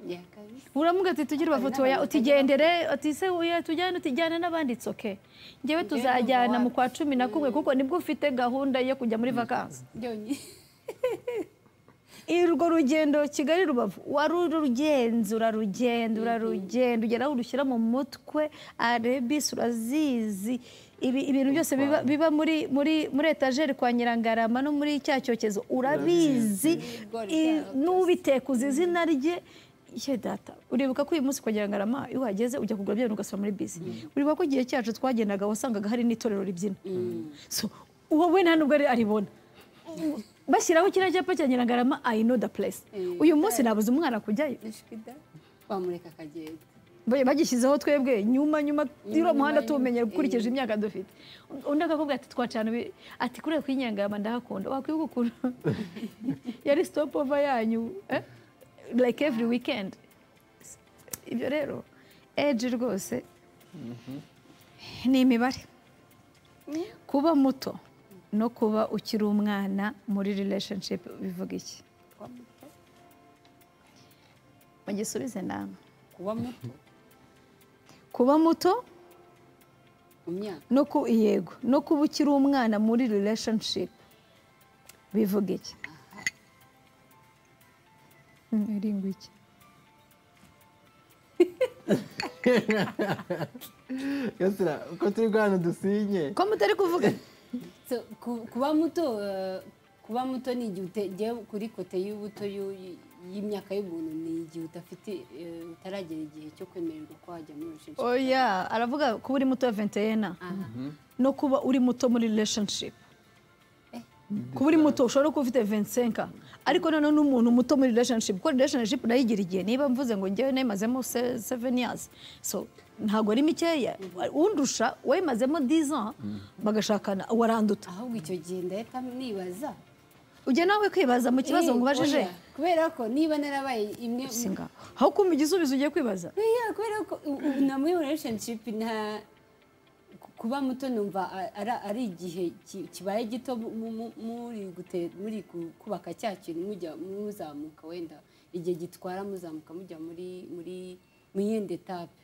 C: Yeah, kabisa.
A: uramuga ati tugire ubavuti oya utigendere ati se uya tujyane utijyane n'abandi it's okay ngewe tuzajyana mu kwa cumi na kumwe kuko nibwo ufite gahunda yo kujya muri vakansi
C: Byonyine.
A: urwo rugendo kigali rubavu warurugenda urarugenda urarugenda ugera aho urushyira mu mutwe arebisi urazizi ibi ibintu byose biba, biba muri muri muri etajeri kwa nyirangarama no muri cya cyokezo urabizi
C: Urabizi.
A: i- n'ubiteka uzi izina rye ye data uribuka ko uyu munsi kwa nyirangarama iyo uhageze ujya kugura bya bintu ugasoma muri bisi uribuka ko igihe cyacu twagendaga wasangaga hari n'itorero ribyina so uwo we nta nubwo ari- aribona bashyiraho kiriya cyapa cya nyirangarama i know the place
C: Eh,
A: uyu munsi nabuze umwana kujyayo
C: Ni shikida. Wamureka akagenda.
A: Ba- bagishyizeho twebwe nyuma nyuma uriya muhanda
C: nyuma,
A: tuwumenye
C: nyuma,
A: ukurikije
C: eh.
A: imyaka dufite undi akakubwira ati twacana ibi- ati kuriya kwinyangama ndahakunda wakwibuka ukuntu yari stop over yanyu eh? like every weekend ibyo rero eji rwose ni imibare kuba muto no kuba ukiri umwana muri relationship bivuga iki
C: kuba muto
A: mugisubize nama
C: kuba muto
A: kuba muto
C: mu myaka
A: no ku yego no kuba ukiri umwana muri relationship bivuga iki iri iki
B: gasira uko turi guhana dusinye
A: ko mutari kuvuga
C: So, ku- kuba muto eh, kuba muto ni igihe utegeye kuri kote y'ubuto y'u- y'imyaka y'umuntu ni igihe udafite eh, utaragera igihe cyo kwemererwa ko wajya muri relationship
A: oya aravuga kuba uri muto venteyena
C: aha
A: no kuba uri muto muri relationship
C: Eh.
A: kuba uri muto ushobora kuba ufite 25 ariko noneho n'umuntu muto muri relationship kuko relationship nayo igira igihe niba mvuze ngo njyewe nemazemo 7 years so ntabwo ari mikeya undusha wemazemo 10 ans bagashakana waranduta
C: ahubwo icyo gihe ndahita nibaza
A: ujya nawe kwibaza mu kibazo
C: Eh,
A: ngo ubajije
C: oya, kubera ko niba narabaye imwe mu-
A: singa aho kumva igisubizo ugiye kwibaza
C: oya kubera ko u- u- na muri relationship nta ku- kuba muto numva a- ara- ari igihe ki- kibaye gito mu- mu- muri gute- muri ku- kubaka cya kintu mujya muzamuka wenda igihe gitwara muzamuka mujya muri muri mu yindi etape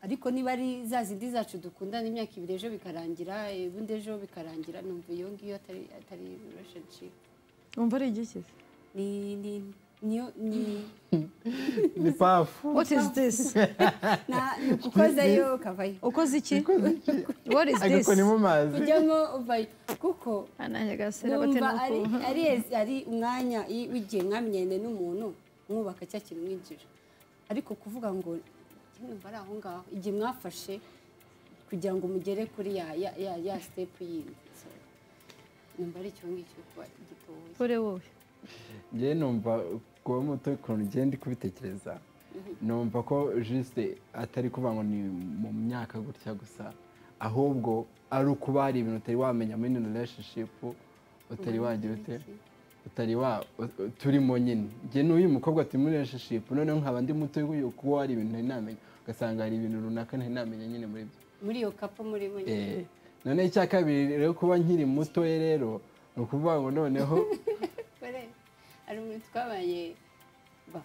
C: ariko niba ari za zindi zacu dukundana imyaka ibiri ejo bikarangira ubundi ejo bikarangira numva iyo ngiyo atari atari relationship
A: wumva ari igiki
C: ni ni niyo ni
B: ni pafu
A: what is this
C: na ni ukukozayo ukavayo
A: ukoze iki what is this
B: agakoni mu mazi
C: ujyamo uvayo kuko
A: ananjye gasera
C: numva ari
A: batera
C: ari ari umwanya i- w'igihe mwamenyanye n'umuntu mwubaka cya kintu mwinjira ariko kuvuga ngo "Njye numva ari aho ngaho igihe mwafashe kugira ngo mugere kuri ya ya ya, ya step yindi So, numva ari icyo ngicyo kuba gitoya
A: kure wowe
B: njyewe numva kuba muto ukuntu ugenda kubitekereza numva ko jisite atari kuvuga ngo ni mu myaka gutya gusa ahubwo ari ukuba hari ibintu utari wamenya muri ino relationship utari wagira ute utari wa u- turimo nyine njye n'uyu mukobwa turi muri relationship noneho nkaba ndi muto yo kuba hari ibintu ntari namenya ugasanga hari ibintu runaka ntari namenya nyine muri byo
C: muri iyo kapo muri bo nyine.
B: Eh, noneho icya kabiri rero kuba nkiri mutoye rero ni ukuvuga ngo noneho
C: kore hari umuntu twabaye ba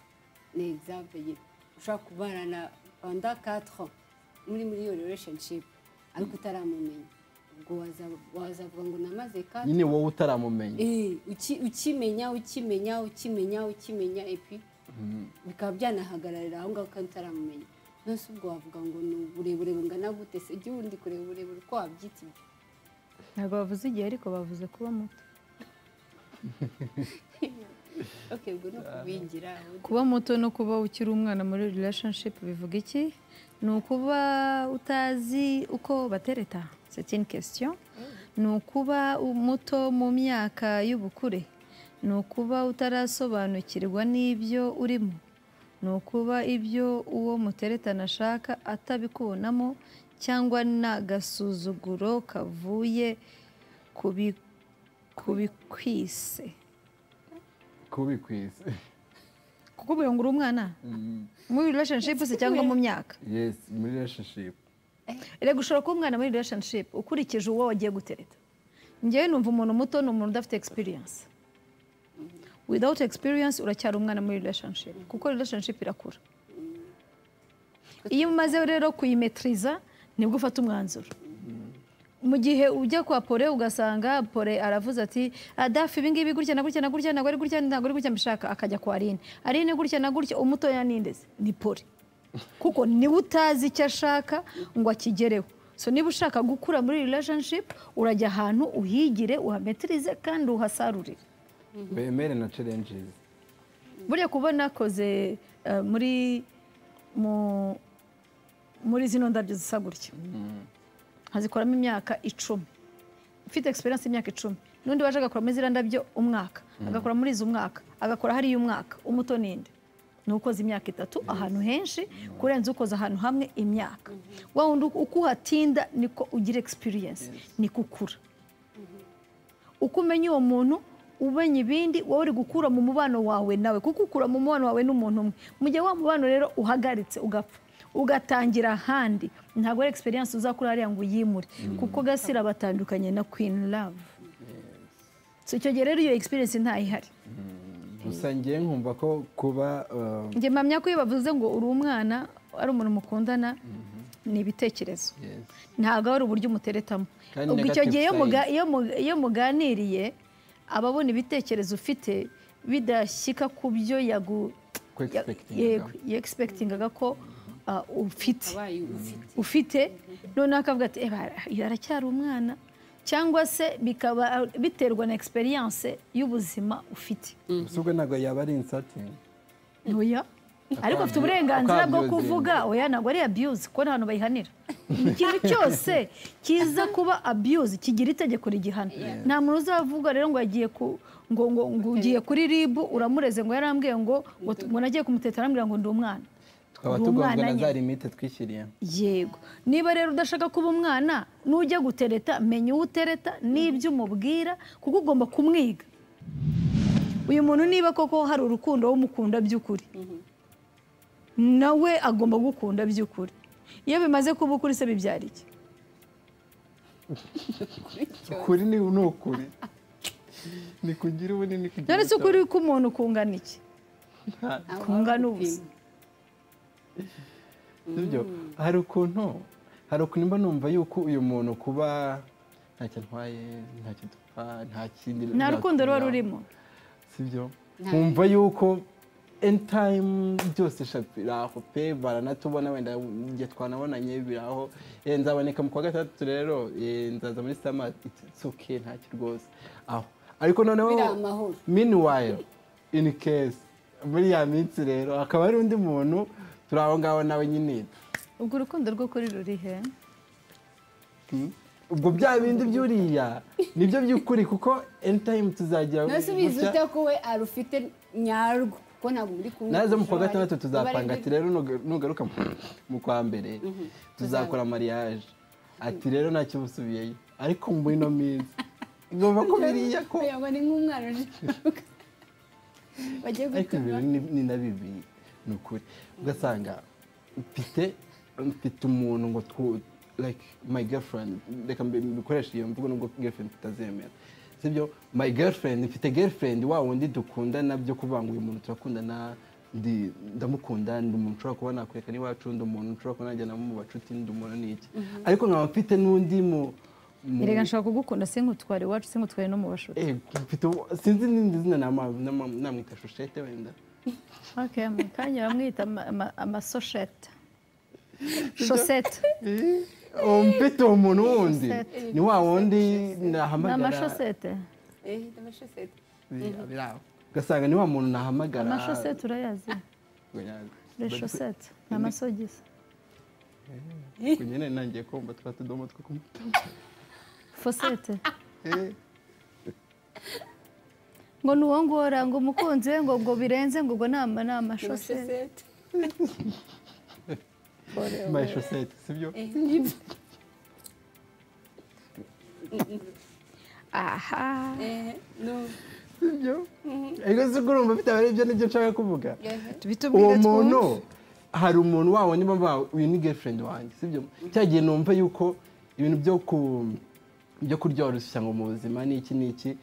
C: ni egizampe nyine ushobora kubarana panda katro muri muri iyo relationship ariko utaramumenya ubwo waza- wazavuga ngo namaze katro
B: nyine wowe utaramumenya
C: Eh, uki- ukimenya ukimenya ukimenya ukimenya epi bikaba byanahagararira aho ngaho kandi utaramumenya nonese ubwo wavuga ngo ni uburebure bungana gute se ujye wundi kureba uburebure uko wabyita ibyo
A: ntabwo bavuze igihe ariko bavuze kuba muto
C: okay ubwo ni ukubingira
A: kuba muto no kuba ukiri umwana muri relationship bivuga iki ni ukuba utazi uko batereta c'est une question ni ukuba muto mu myaka y'ubukure ni ukuba utarasobanukirwa n'ibyo urimo ni ukuba ibyo uwo muteretana ashaka atabikubonamo cyangwa n'agasuzuguro kavuye kubi- kubikwise
B: kubikwise
A: kukubwira ngo uri umwana muri relationship se cyangwa mu myaka
B: yes muri relationship
A: reka ushobora kuba umwana muri relationship ukurikije uwo wagiye gutereta njyewe numva umuntu muto ni umuntu udafite experience without experience uracyari umwana muri relationship kuko relationship irakura iyo umaze rero kuyimetiriza nibwo ufata umwanzuro mu gihe ujya kwa pore ugasanga pore aravuze ati adafu ibi ngibi gutya na gutya na gutya ntabwo ari gutya ntabwo ari gutya mbishaka akajya kwa rine arine gutya na gutya umutoya nindeze ni pore kuko niwe utazi icyo ashaka ngo akigereho so niba ushaka gukura muri relationship urajya ahantu uhigire uhametirize kandi uhasarurire
B: wemere na challenges
A: burya kuba nakoze eh, muri mu- muri zino ndabyo zisa gutya nkazikoramo imyaka icumi ufite experience y'imyaka icumi n'undi waje agakoramo ziriya ndabyo umwaka agakora muri izi umwaka agakora hariya umwaka umuto n'indi ni ukoze imyaka itatu ahantu henshi kurenza ukoze ahantu hamwe imyaka wa wundi uko uhatinda niko ugira experience niko ukura uko umenya uwo muntu umenya ibindi wowe uri gukura mu mubano wawe nawe kuko ukura mu mubano wawe n'umuntu umwe mu gihe wa mubano rero uhagaritse ugapfa ugatangira ahandi ntabwo ari experience uzakura hariya ngo uyimure kuko gasira batandukanye na queen love so icyo gihe rero iyo experience ntayihari
B: gusa ngewe nkumva ko kuba uh,
A: njye mpamya ko iyo bavuze ngo uri umwana ari umuntu mukundana ni ibitekerezo
B: yes.
A: ntabwo ari uburyo umuteretamo
B: Kandi
A: ubwo icyo gihe iyo
B: negative
A: muga- iyo mu- iyo muganiriye aba abona ibitekerezo ufite bidashyika ku byo yagu-
B: Ku
A: ya-
B: expectingaga.
A: yego, yegisipekitingaga ko ah, ufite
C: wabaye ufite
A: ufite noneho akavuga ati "Eh, bara- uyu aracyari umwana cyangwa se bikaba biterwa na experience y'ubuzima ufite
B: gusa ubwo ntabwo yaba ari insatingi
A: ntoya ariko afite uburenganzira bwo
B: Akwangiza
A: kuvuga oya ntabwo ari abuse kuko nta hantu bayihanira ikintu cyose kiza kuba abuse kigira itegeko rigihana nta muntu uzavuga rero ngo yagiye ku ngo ngo ngo ugiye kuri rib uramureze ngo yarambwiye ngo ngo ngo nagiye kumuteta arambwira ngo ndi umwana
B: tukaba
A: Uri
B: tugongwa
A: umwana
B: na za
A: nyine.
B: limite twishyiriye
A: yego niba rero udashaka kuba umwana nujya gutereta menya uwo utereta n'ibyo umubwira kuko ugomba kumwiga uyu muntu niba koko hari urukundo w'umukunda by'ukuri nawe agomba gukunda by'ukuri iyo bimaze kuba ukuri se bibyara iki
B: ukuri ni ni ukuri ni kugira ubunini ni kugira
A: none se
B: ubutayu.
A: ukuri k'umuntu kungana iki kungana ubusa
B: sibyo hari ukuntu hari ukuntu mba numva yuko uyu muntu kuba ntacyo atwaye ntacyo dupfa nta kindi
A: nta rukundo ruba
B: natugeraho.
A: rurimo
B: sibyo
C: Nta-
B: nkumva yuko end time byose shapu biraho pe baranatubona wenda igihe twanabonanye biraho Eh, nzaboneka mu kwa gatandatu rero eh, nzaza muri sama itsuke ntacyo rwose aho ariko noneho
C: Biri amahoro.
B: meanwhile in case muri ya minsi rero hakaba hari undi muntu turi aho ngaho nawe nyine
A: ubwo urukundo rw'ukuri ruri he
B: Mm. ubwo bya bindi by'uriya nibyo by'ukuri kuko end time tuzajya
C: nawe se ubizi
B: gutya.
C: ute ko we arufite nyarwo kuko ntabwo muri kumwe
B: naze mu kwa gatandatu tuzapanga ati rero nuga- nugaruka mu- mu kwa mbere tuzakora mariage ati rero ntacyo busubiyeyo ariko muri ino minsi ngomba ko biriya ko
C: yaba ni nk'umwana uje bagiye
B: ariko
C: gutuma
B: ibintu ni- ni na bibi ni ukuri ugasanga mfite mfite umuntu ngo twu like my girlfriend reka mbi- mbikoreshe iyo mvugo nubwo girlfriend tutazemera sibyo my girlfriend mfite girlfriend wa wundi dukundana byo kuvuga ngo uyu muntu turakundana ndi ndamukunda ndi umuntu ushobora kuba nakwereka n'iwacu ndi umuntu ushobora kuba najyanamo mu bacuti ndi umuntu n'iki ariko nkaba mfite n'undi mu mu-
A: erega nshobora kugukunda sinkutware iwacu sinkutware no mu bashuti
B: Eh, mfite uwo- sinzi n'indi zina nama- nama- namwita shushete wenda
A: okay, mu kanya bamwita ama- ama- amasoshete shosete
B: Eh, uwo mfite uwo muntu wundi
A: Shosete.
B: ni wa wundi
A: ni
B: nahamagara
A: amashosete
C: eh amashosete
B: Biriya, biriya. ugasanga ni wa muntu nahamagara
A: amashosete urayazi reshosete ni amasogisi
B: kunyene nangiye kumva twa tudomo two kumutama
A: fosete
B: Eh,
A: ngo ni uwo ngora ngo umukunzi we ngo ngo birenze ngo ubwo ni ama- ni amashosete
C: amashosete
B: my shosete sibyo
A: aha
C: eh no
B: sibyo ariko si ko urumva mfite abari ibyo nibyo nshaka kuvuga uwo
A: tubitubwire
B: muntu
A: twumve
B: hari umuntu wa wundi baba uyu ni girlfriend wanjye sibyo cya gihe numva yuko ibintu byo ku byo kuryoroshya ngo mu buzima ni iki ni iki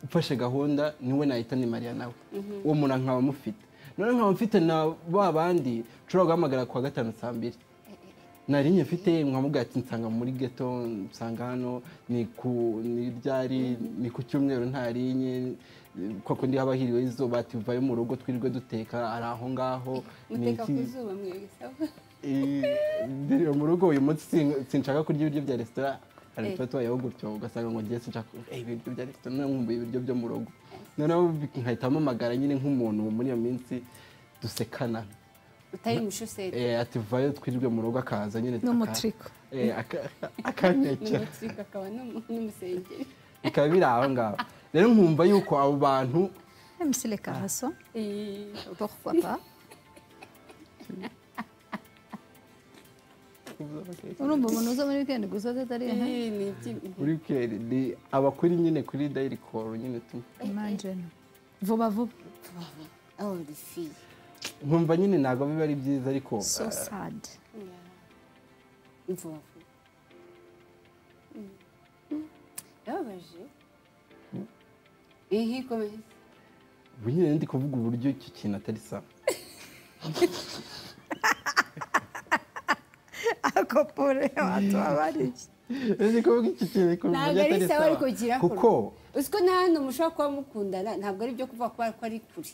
B: mfashe gahunda niwe nahita ni mariya nawe uwo muntu nkaba mufite noneho nkaba mfite na ba bandi nshobora guhamagara kuwa gatanu saa mbiri nari nyifite nkamubwira ati nsanga muri geto nsanga hano ni ku ni ryari ni ku cyumweru ntarinye kwa kundi haba hiriwe izuba ati uvayo mu rugo twirirwe duteka ari aho ngaho ni
C: muteka
B: iki-
C: ku zuba mwebwe sawa
B: Eh, ndiriwe mu rugo uyu munsi sin- sinshaka kurya ibiryo bya resitora hari
C: Eh.
B: tuba tubayeho gutyo ugasanga ngo ngiye sinshaka kurya ibiryo bya resitora noneho nkumbuye ibiryo byo mu rugo noneho bi- nkahita mpamagara nyine nk'umuntu muri iyo minsi dusekana
C: utari umushosete
B: Eh, ati vayo twirirwe mu rugo akaza nyine
A: ni
B: aka-
A: umutriko
B: Eh, aka- akanyakira
C: n'umutsiko akaba n'umu- n'umusengeri
B: bikaba biri aho ngaho rero nkumva yuko abo bantu
A: emusire karaso
C: Eh,
A: porwa pa urumva umuntu uza muri weekend gusa atari
C: Eh, ni iby'i-
B: kuri keri ni abakuri nyine kuri dayiri koru nyine tu
D: imajini vuba vuba
C: Baba, oh the fee
B: nkumva nyine ntabwo biba ari byiza ariko
D: so sad
C: imvubu Mm. yababaje ihi komeza
B: ubu nyine ndi kuvuga uburyo iki kintu atari sawa
A: akopore abantu babariki
B: ndi kuvuga iki kintu ariko
C: Ntabwo
B: uburyo
C: ari
B: atari
C: sawa,
B: sawa
C: ariko kirakorwa.
B: kuko
C: uziko nta hantu mushobora kuba mukundana ntabwo ari byo kuvuga ko ari- ko ari kure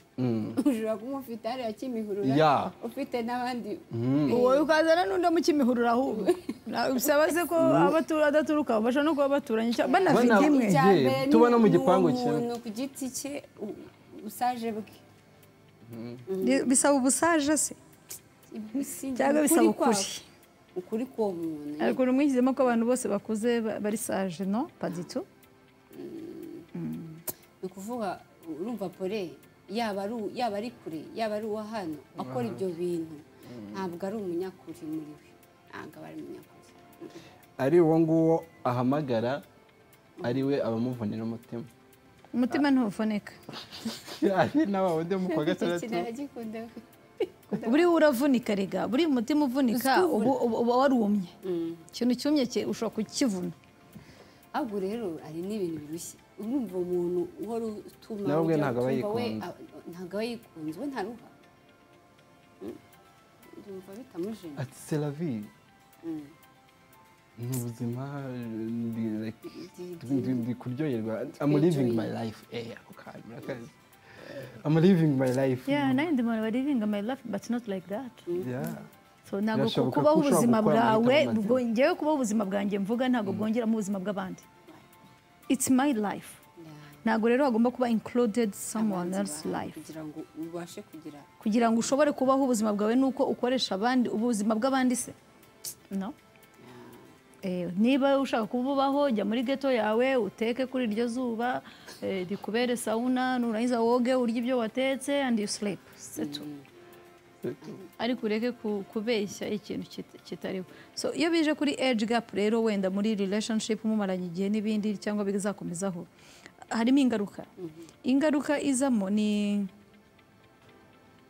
C: ushobora kuba ufite hariya kimihurura
B: Ya.
C: ufite n'abandi
A: wowe ukazana n'undi mu kimihurura ahubwo Na- bisaba se ko abatura adaturuka basha no kuba baturanye cyangwa banafite
B: Bana-
A: imwe
B: Icya-
C: Icya
B: Ye,
C: mbere ni
B: tuba no mu
C: ni
B: gipangu kimwe.
C: umuntu ku giti cye u- usaje bwe
A: Bi- bisaba ubusaje se
C: Si
A: cyangwa
C: ukuri
A: bisaba
C: kwako.
A: ukuri
C: ukuri k'uwo muntu
A: ariko uri mwishyizemo ko abantu bose bakuze ba- bari saje no paditu
C: ni ukuvuga urumva pole yaba ari u- yaba ari kure yaba ari uwo hano akora ibyo bintu ntabwo ari umunyakuri muri we ntabwo aba ari umunyakuri
B: ari uwo nguwo ahamagara ari we abamuvunira umutima
A: umutima ntuvunika
B: ari nawe wundi mu kwa
C: icyo
B: gatandatu
C: kintu aragikunda we.
A: buriya uravunika rega buriya umutima uvunika uba uba warumye ikintu cyumye ki- ushobora kukivuna
C: ahubwo rero hari n'ibintu birushye urumva umuntu uhora utuma
B: Nawe ubwe
C: ujya
B: ntabwo aba
C: utumva we,
B: yikunze.
C: a- ntabwo aba yikunze we ntaruha Mm. ndumva bitamujena
B: ati seravi
C: Mm.
B: ni ubuzima ndi- like,
C: Ndi-
B: ndi- ndi- ndi kuryoherwa I'm
C: Enjoy.
B: living my life eh ako kantu murakazi I'm living my life
D: yeah nanjye ndi umuntu bariringa my life but not like that
B: Yeah.
D: So, ntabwo
B: Birashoboka ko
D: kubaho
B: ushobora
D: ubuzima
B: gukora
D: bwawe
B: amahitamo mazima.
D: bwo- ngewe kubaho ubuzima bwanjye mvuga ntabwo bwongeramo ubuzima bw'abandi it's my life
C: Yeah.
D: ntabwo rero hagomba kuba included someone
C: Abanzi
D: else
C: bawe
D: life
C: kugira ngo ubashe kugira
D: kugira ngo ushobore kubaho ubuzima bwawe ni uko ukoresha abandi ubuzima bw'abandi se no Eh, niba ushaka kububaho jya muri geto yawe uteke kuri iryo zuba eh, rikubere sauna nurangiza woge urye ibyo watetse and you sleep That's all. ariko ureke ku- kubeshya ikintu kita- kitariho so iyo bije kuri age gap rero wenda muri relationship mumaranye igihe n'ibindi cyangwa bizakomezaho harimo ingaruka ingaruka izamo ni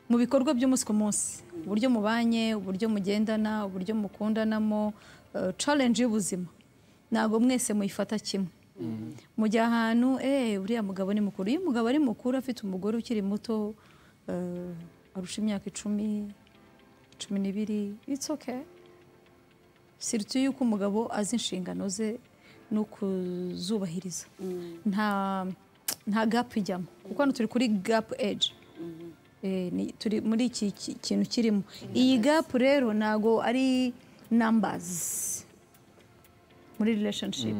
D: mu bikorwa by'umunsi ku munsi uburyo mubanye uburyo mugendana uburyo mukundanamo eh, challenge y'ubuzima ntabwo mwese muyifata kimwe mujya ahantu eh uriya mugabo ni mukuru iyo umugabo ari mukuru afite umugore ukiri muto eh, arusha imyaka icumi cumi n'ibiri it's okay sirutu y'uko umugabo azi inshingano ze no kuzubahiriza nta nta gap ijyamo kuko hano turi kuri gap age Eh, ni- turi muri iki ki- kintu kirimo iyi gap rero ntago ari numbers muri relationship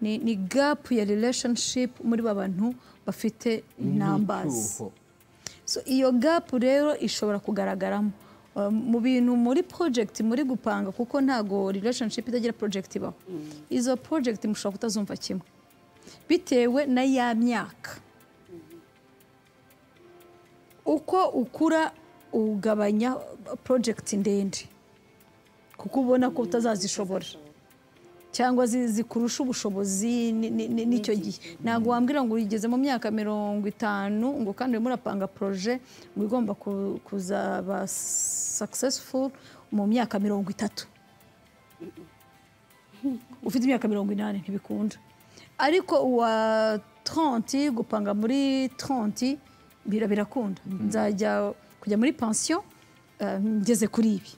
D: ni, ni gap ya relationship muri ba bantu bafite numbers
B: N'icyuho.
D: so iyo gap rero ishobora kugaragaramo Uh, mu bintu muri project muri gupanga kuko ntago relationship itagira project ibaho izo project mushobora kutazumva kimwe bitewe na ya myaka uko ukura ugabanya project ndende kuko ubona ko utazazishobora cyangwa zi- zikurusha ubushobozi ni- ni- ni- n'icyo gihe ntabwo wambwira ngo ugeze mu myaka mirongo itanu ngo kandi urimo urapanga poroje ngo igomba ku- kuzaba successful mu myaka mirongo itatu ufite imyaka mirongo inani ntibikunda ariko uwa 30 gupanga muri 30 bira birakunda nzajya kujya muri pansiyo eh, ngeze kuri ibi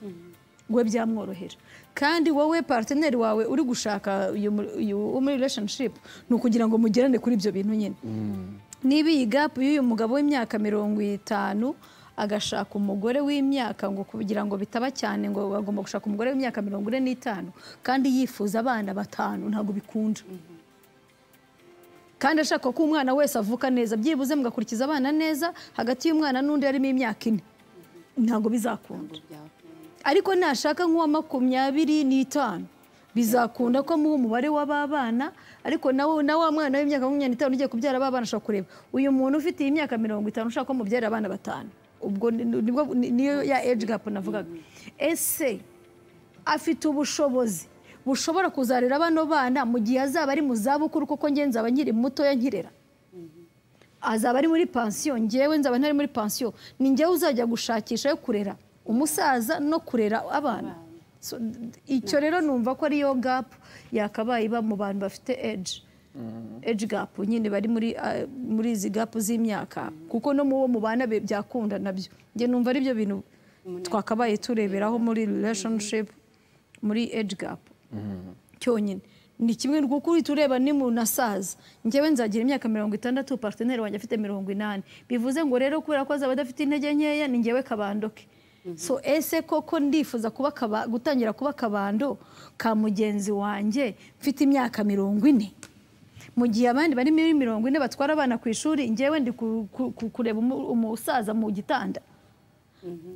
D: we byamworohera kandi wowe parteneri wawe uri gushaka uyu mu- uyu wo muri relationship ni ukugira ngo mugerane kuri ibyo bintu nyine niba iyi gapu y'uyu mugabo w'imyaka mirongo itanu agashaka umugore w'imyaka ngo kugira ngo bitaba cyane ngo agomba gushaka umugore w'imyaka mirongo ine n'itanu kandi yifuza abana batanu ntabwo bikunda kandi ashaka ko umwana wese avuka neza byibuze mugakurikiza abana neza hagati y'umwana n'undi harimo imyaka ine ntabwo bizakunda
C: ngo byakunda
D: ariko nashaka nk'uwa makumyabiri n'itanu bizakunda ko amuha umubare w'ababana ariko nawe na wa mwana w'imyaka makumyabiri n'itanu ugiye kubyara ababana ashobora kureba uyu muntu ufite iyi myaka mirongo itanu ushaka ko mubyara abana batanu ubwo ni- nibwo- ni- niyo ya age gap navugaga ese afite ubushobozi bushobora kuzarera bano bana mu gihe azaba ari mu zabukuru kuko njye nzaba nkiri mutoya nkirera azaba ari muri pansiyo ngewe nzaba ntari muri pansiyo ni ngewe uzajya gushakisha yo kurera umusaza no kurera abana So, icyo rero numva ko ariyo gapu yakabaye iba mu bantu bafite eji eji gapu nyine bari muri ah, muri izi gapu z'imyaka kuko no mu bo mubana be- byakunda nabyo njye numva ari byo bintu twakabaye tureberaho muri relationship muri eji gapu cyonyine ni kimwe kuko uhita ureba ni mu nasaza njyewe nzagira imyaka mirongo itandatu parteneri wanjye afite mirongo inani bivuze ngo rero kubera ko azaba adafite intege nkeya ni njyewe kabandoke so ese koko ndifuza kuba kaba- gutangira kuba akabando ka mugenzi wanjye mfite imyaka mirongo ine mu gihe abandi bari muri mirongo ine batwara abana ku ishuri njyewe ndi ku- ku- ku- kureba umu- umusaza mu gitanda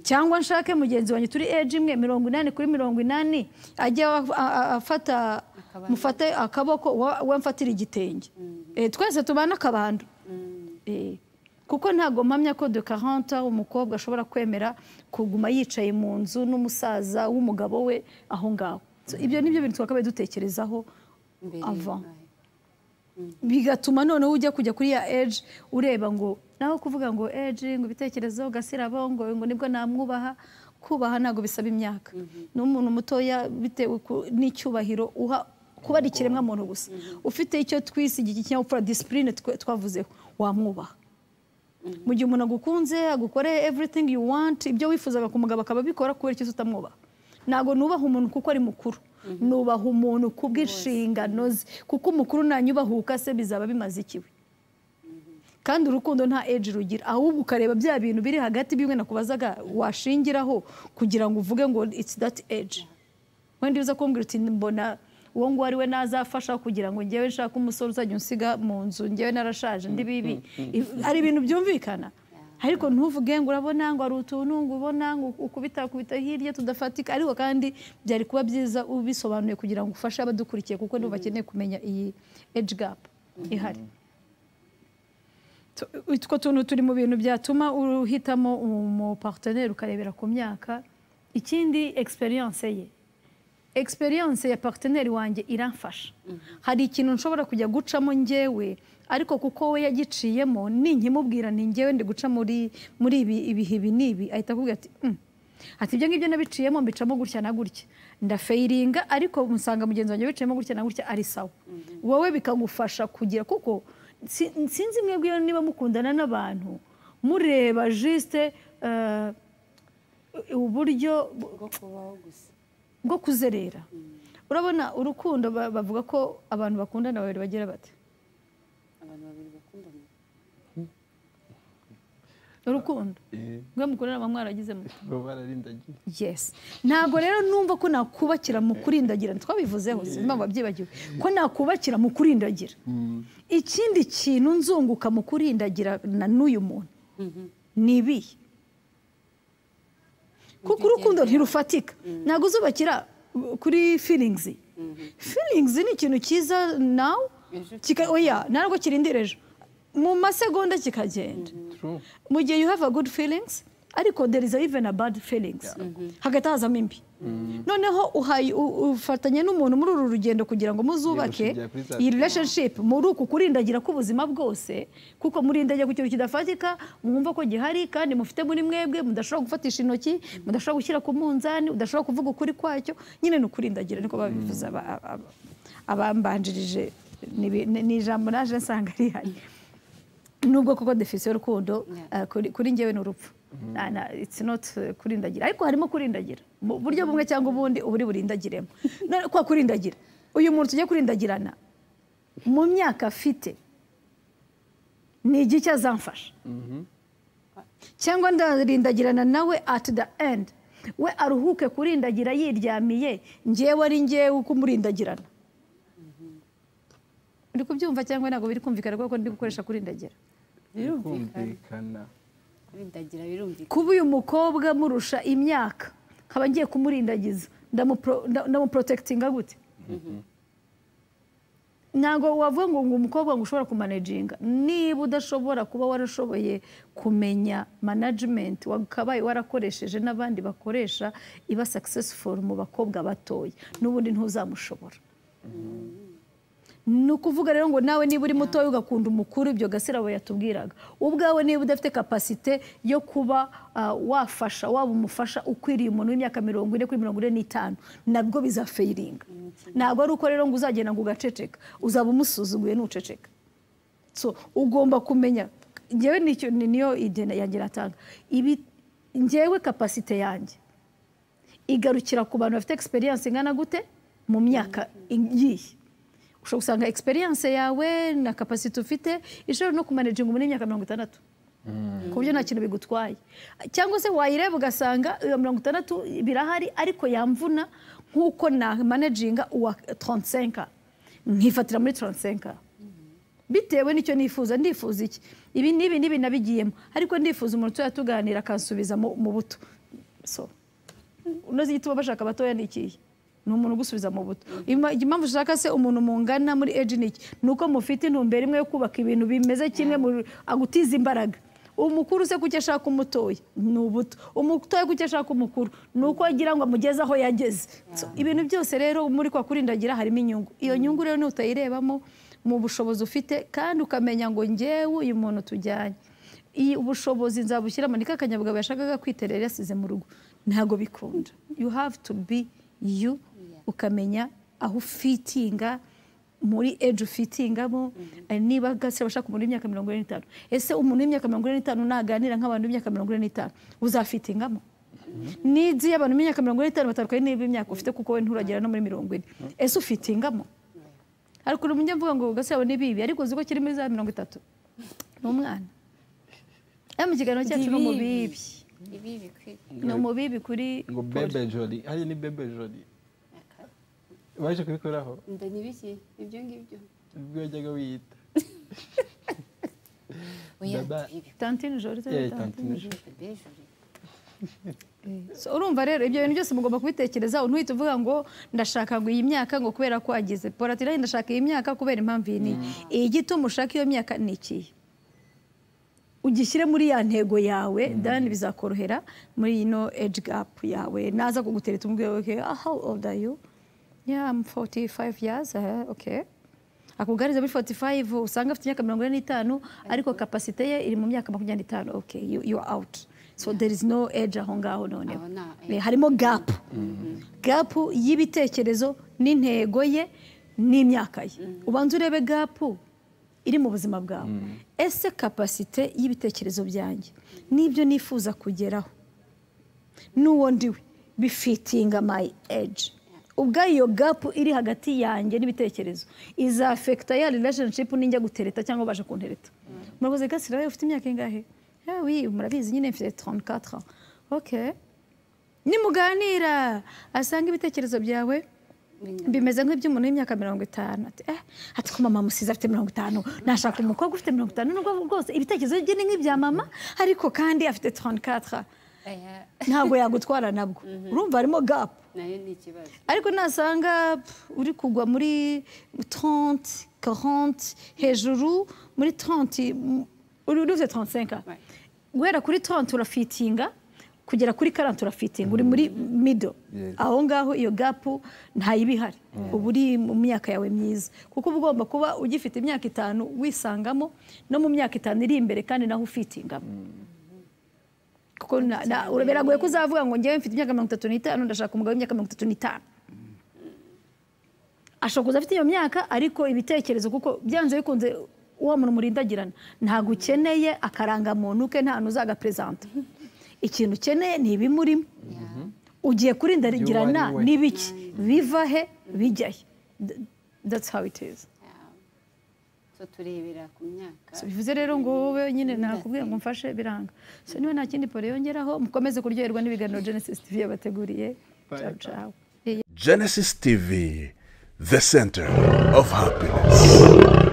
D: cyangwa nshake mugenzi wanjye turi eji imwe mirongo inani kuri mirongo inani ajya a- a- afata mufate akaboko wa- we mfatira igitenge Eh, twese tubana akabando Eh, kuko ntabwo mpamya ko de 40 ans umukobwa ashobora kwemera kuguma yicaye mu nzu n'umusaza w'umugabo we aho ngaho So, ibyo nibyo bintu twakabaye dutekerezaho
C: mbere
D: ava
C: aye.
D: bigatuma noneho ujya kujya kuri ya eji ureba ngo naho kuvuga ngo eji ngo ibitekerezo gasirabo ngo ngo nibwo namwubaha kubaha ntabwo bisaba imyaka ni umuntu mutoya bitewe ku- n'icyubahiro uha kuba ari ikiremwa muntu gusa ufite icyo twisigiye ikinyabupfura disipurine twavuzeho wamwubaha mu gihe umuntu agukunze agukoreye everything you want ibyo wifuzaga kumugabo akaba abikora kubera icyo utamwubaha ntabwo nubaha umuntu kuko ari mukuru nubaha umuntu kubw'inshingano ze kuko umukuru nanyubahuka se bizaba bimaze ikiwe kandi urukundo nta age rugira ahubwo ukareba bya bintu biri hagati bimwe nakubazaga washingiraho kugira ngo uvuge ngo it's that age wenda uza kumbwira uti mbona uwo nguwo ari we nazafasha kugira ngo njyewe nshake umusore uzajya unsiga mu nzu njyewe narashaje ndi bibi I- hari ibintu byumvikana ariko ntuvuge ngo urabona ngo hari utuntu ngo ubona ngo ukubita kubita hirya tudafatika ariko kandi byari kuba byiza ubisobanuye kugira ngo ufashe abadukurikiye kuko nibo bakeneye kumenya iyi age gap ihari Tu- utwo tuntu turi mu bintu byatuma uhitamo umuparteneri ukarebera ku myaka ikindi experience ye experience ya parteneri wanjye iramfasha hari ikintu nshobora kujya gucamo njyewe ariko kuko we yagiciyemo ninkimubwira ni njyewe ndi guca muri muri ibi ibihe ibi n'ibi ahita akubwira ati "Mm." ati ibyo ngibyo nabiciyemo mbicamo gutya na gutya ndafayiringa ariko musanga mugenzi wanjye biciyemo gutya na gutya ari sawa wowe bikagufasha kugira kuko si- sinzi mwebwe niba mukundana n'abantu mureba jisite eh, uburyo
C: bwo kubaho gusa
D: bwo kuzerera urabona urukundo ba- bavuga ko abantu bakundana babiri bagira bate
C: abantu babiri bakundana
D: urukundo
B: Eh,
D: rwe mukundana muba mwaragizemo
B: baba bararindagiye
D: yes ntabwo rero numva ko nakubakira mu kurindagira twabivuzeho sinzi impamvu wabyibagiwe ko nakubakira mu kurindagira ikindi kintu nzunguka mu kurindagira na n'uyu muntu ni ibihe kuko urukundo ntirufatika ntabwo uzubakira uh, kuri feelings feelings ni ikintu cyiza nawe
C: Ejo
D: kika oya ntabwo kirindira ejo mu masegonda kikagenda
B: true
D: mu gihe you have a good feelings ariko there is even a bad feelings hagati hazamo imbi noneho uhaye- u- ufatanye n'umuntu muri uru rugendo kugira ngo muzubake
B: gushingira kuri za
D: iyi relationship muri uku kurindagira k'ubuzima bwose kuko murindagira ku kintu kidafatika mwumva ko gihari kandi mufite muri mwebwe mudashobora gufatisha intoki mudashobora gushyira ku munzani mudashobora kuvuga ukuri kwacyo nyine ni ukurindagira niko babivuze aba- aba- aba- abambanjirije ni bi- ni- ni ijambo naje nsanga rihari nubwo koko defisiyo y'urukundo
C: Yeah.
D: eh, kuri- kuri njyewe ni urupfu Na- na- it's not eh, kurindagira ariko harimo kurindagira mu buryo bumwe cyangwa ubundi uba uri burindagiremo None kwa kurindagira uyu muntu tujya kurindagirana mu myaka afite ni igiki azamfasha cyangwa ndarindagirana nawe at the end we aruhuke kurindagira yiryamiye njyewe ari njyewe uko umurindagirana uri kubyumva cyangwa ntabwo biri kumvikana kuko ndi gukoresha kurindagira
C: birumvikana
B: kumvikana
C: kurindagira birumvikana
D: kuba uyu mukobwa murusha imyaka nkaba ngiye kumurindagiza ndamuporotekitinga gute ntabwo wavuga ngo ngo umukobwa ngo ushobora kumanajinga niba udashobora kuba warashoboye kumenya manajimenti wakabaye warakoresheje n'abandi bakoresha iba sakisesiforu mu bakobwa batoya n'ubundi ntuzamushobora ni ukuvuga rero ngo nawe niba uri mutoya ugakunda umukuru ibyo gasirabo yatubwiraga ubwawe niba udafite kapasite yo kuba ah, wafasha waba umufasha ukwiriye umuntu w'imyaka mirongo ine kuri mirongo ine n'itanu nabwo bizafayiringa ntabwo ari uko rero ngo uzagenda ngo ugaceceka uzaba umusuzuguye nuceceka so ugomba kumenya njyewe nicyo- ni- niyo idena yanjye natanga ibi njyewe kapasite yanjye igarukira ku bantu bafite experience ingana gute mu myaka igiye ushobora gusanga experience yawe na kapasite ufite ishobora no kumanaginga umuntu w'imyaka mirongo itandatu ku buryo nta kintu bigutwaye cyangwa se wayireba ugasanga iyo mirongo itandatu birahari ariko yamvuna nk'uko na managinga uwa 35 nkifatira muri 35 bitewe n'icyo nifuza ndifuza iki ibi n'ibi n'ibi nabigiyemo ariko ndifuza umuntu utuya tuganira akansubiza mu mu buto so unoze igituma bashaka abatoya ni ikihe ni umuntu ugusubiza mu buto Ima- impamvu ushaka se umuntu mungana muri eji ni iki ni uko mufite intumbero imwe yo kubaka ibintu bimeze kimwe mu- agutiza imbaraga umukuru se kuki ashaka umutoya ni ubuto umutoya kuki ashaka umukuru ni uko agira ngo amugeze aho yageze So, ibintu byose rero muri kwa kurindagira harimo inyungu iyo nyungu rero nutayirebamo mu bushobozi ufite kandi ukamenya ngo njyewe uyu muntu tujyanye iyi ubushobozi nzabushyiramo ni ka kanyabugabo yashakaga kwiterera yasize mu rugo ntabwo bikunda you have to be you ukamenya aho ufitinga muri ejo ufitingamo eh, niba gase bashaka umuntu w'imyaka mirongo ine n'itanu ese umuntu w'imyaka mirongo ine n'itanu naganira nk'abantu b'imyaka mirongo ine n'itanu uzafitingamo n'izi abantu b'imyaka mirongo ine n'itanu batandukanye n'ib'imyaka ufite kuko we nturagera no muri mirongo ine ese ufitingamo ariko uri mvuga ngo gase yawe ni bibi ariko uzi ko kiri muri za mirongo itatu ni umwana Eh, mu kiganiro cyacu no mu bibi
C: ibi bikwiriye
D: ni mu bibi kuri
B: ngo bebe jori hariya ni bebe jori baje kubikoraho
C: inda ni bike ibyo ngibyo
B: ubwo yajyaga wiyita
C: oya
B: Baba-
C: ibi
D: tantine joro
B: Yeah, tantine joro.
C: bejuri
D: So, urumva rero ibyo bintu byose mugomba kubitekereza ntuhite uvuga ngo ndashaka ngo iyi myaka ngo kubera ko ageze poratira ndashaka iyi myaka kubera impamvu iyi n'iyi iyi gituma ushaka iyo myaka ni ikihe ugishyire muri ya ntego yawe dani bizakorohera muri ino age gap yawe naza kugutereta umubwira okay, ah, how old are you yeah I'm 45 years uh, okay akugaririza muri 45 usanga afite imyaka mirongo ine n'itanu ariko kapasite ye iri mu myaka makumyabiri n'itanu okay you, you are out so there is no age aho ngaho noneho
C: Aho nta-
D: Eh, harimo gap gap y'ibitekerezo n'intego ye n'imyaka ye ubanza urebe gap iri mu buzima bwawe ese kapasite y'ibitekerezo byanjye n'ibyo nifuza kugeraho n'uwo ndiwe bifitinga my age ubwo iyo gapu iri hagati yanjye n'ibitekerezo izafekita ya relationship ninjya gutereta cyangwa baje kuntereta murakoze gasira ufite imyaka ingahe "Ah oui murabizi nyine mfite 34 ans." ok nimuganira asanga ibitekerezo byawe bimeze nk'iby'umuntu w'imyaka mirongo itanu ati eh ati ko mama musize afite mirongo itanu nashaka umukobwa ufite mirongo itanu nubwo rwose ibitekerezo bye ni nk'ibya mama ariko kandi afite 34
C: oya
D: ntabwo yagutwara nabwo urumva harimo gapu
C: nayo ni ikibazo
D: ariko nasanga pf, uri kugwa muri 30 40 hejuru muri 30 m- uri uri ufite 35
C: Right.
D: guhera kuri 30 urafitinga kugera kuri 40 urafitinga uri muri middle
B: Yes.
D: aho ngaho iyo gapu ntayiba ihari uba uri mu myaka yawe myiza kuko uba ugomba kuba ugifite imyaka itanu wisangamo no mu myaka itanu iri imbere kandi naho ufitingamo kuko na- na- biragoye ko uzavuga ngo njyewe mfite imyaka mirongo itatu n'itanu ndashaka umugabo w'imyaka mirongo itatu n'itanu ashobora kuza afite iyo myaka ariko ibitekerezo kuko byanze bikunze wa muntu murindagirana ntabwo ukeneye akarangamuntu ke nta n'uzagaperezanta ikintu ukeneye ni ibimurimo ugiye kurindagirana
B: You are you are.
D: n'ibiki biva he bijya he Th- that's how it is
C: Yeah. so turebera ku myaka
D: So, bivuze rero ngo wowe nyine nakubwiye ngo mfashe biranga so niba nta kindi pore yongeraho mukomeze kuryoherwa n'ibiganiro Genesis TV yabateguriye ciao ciao
E: Genesis TV, the center of happiness.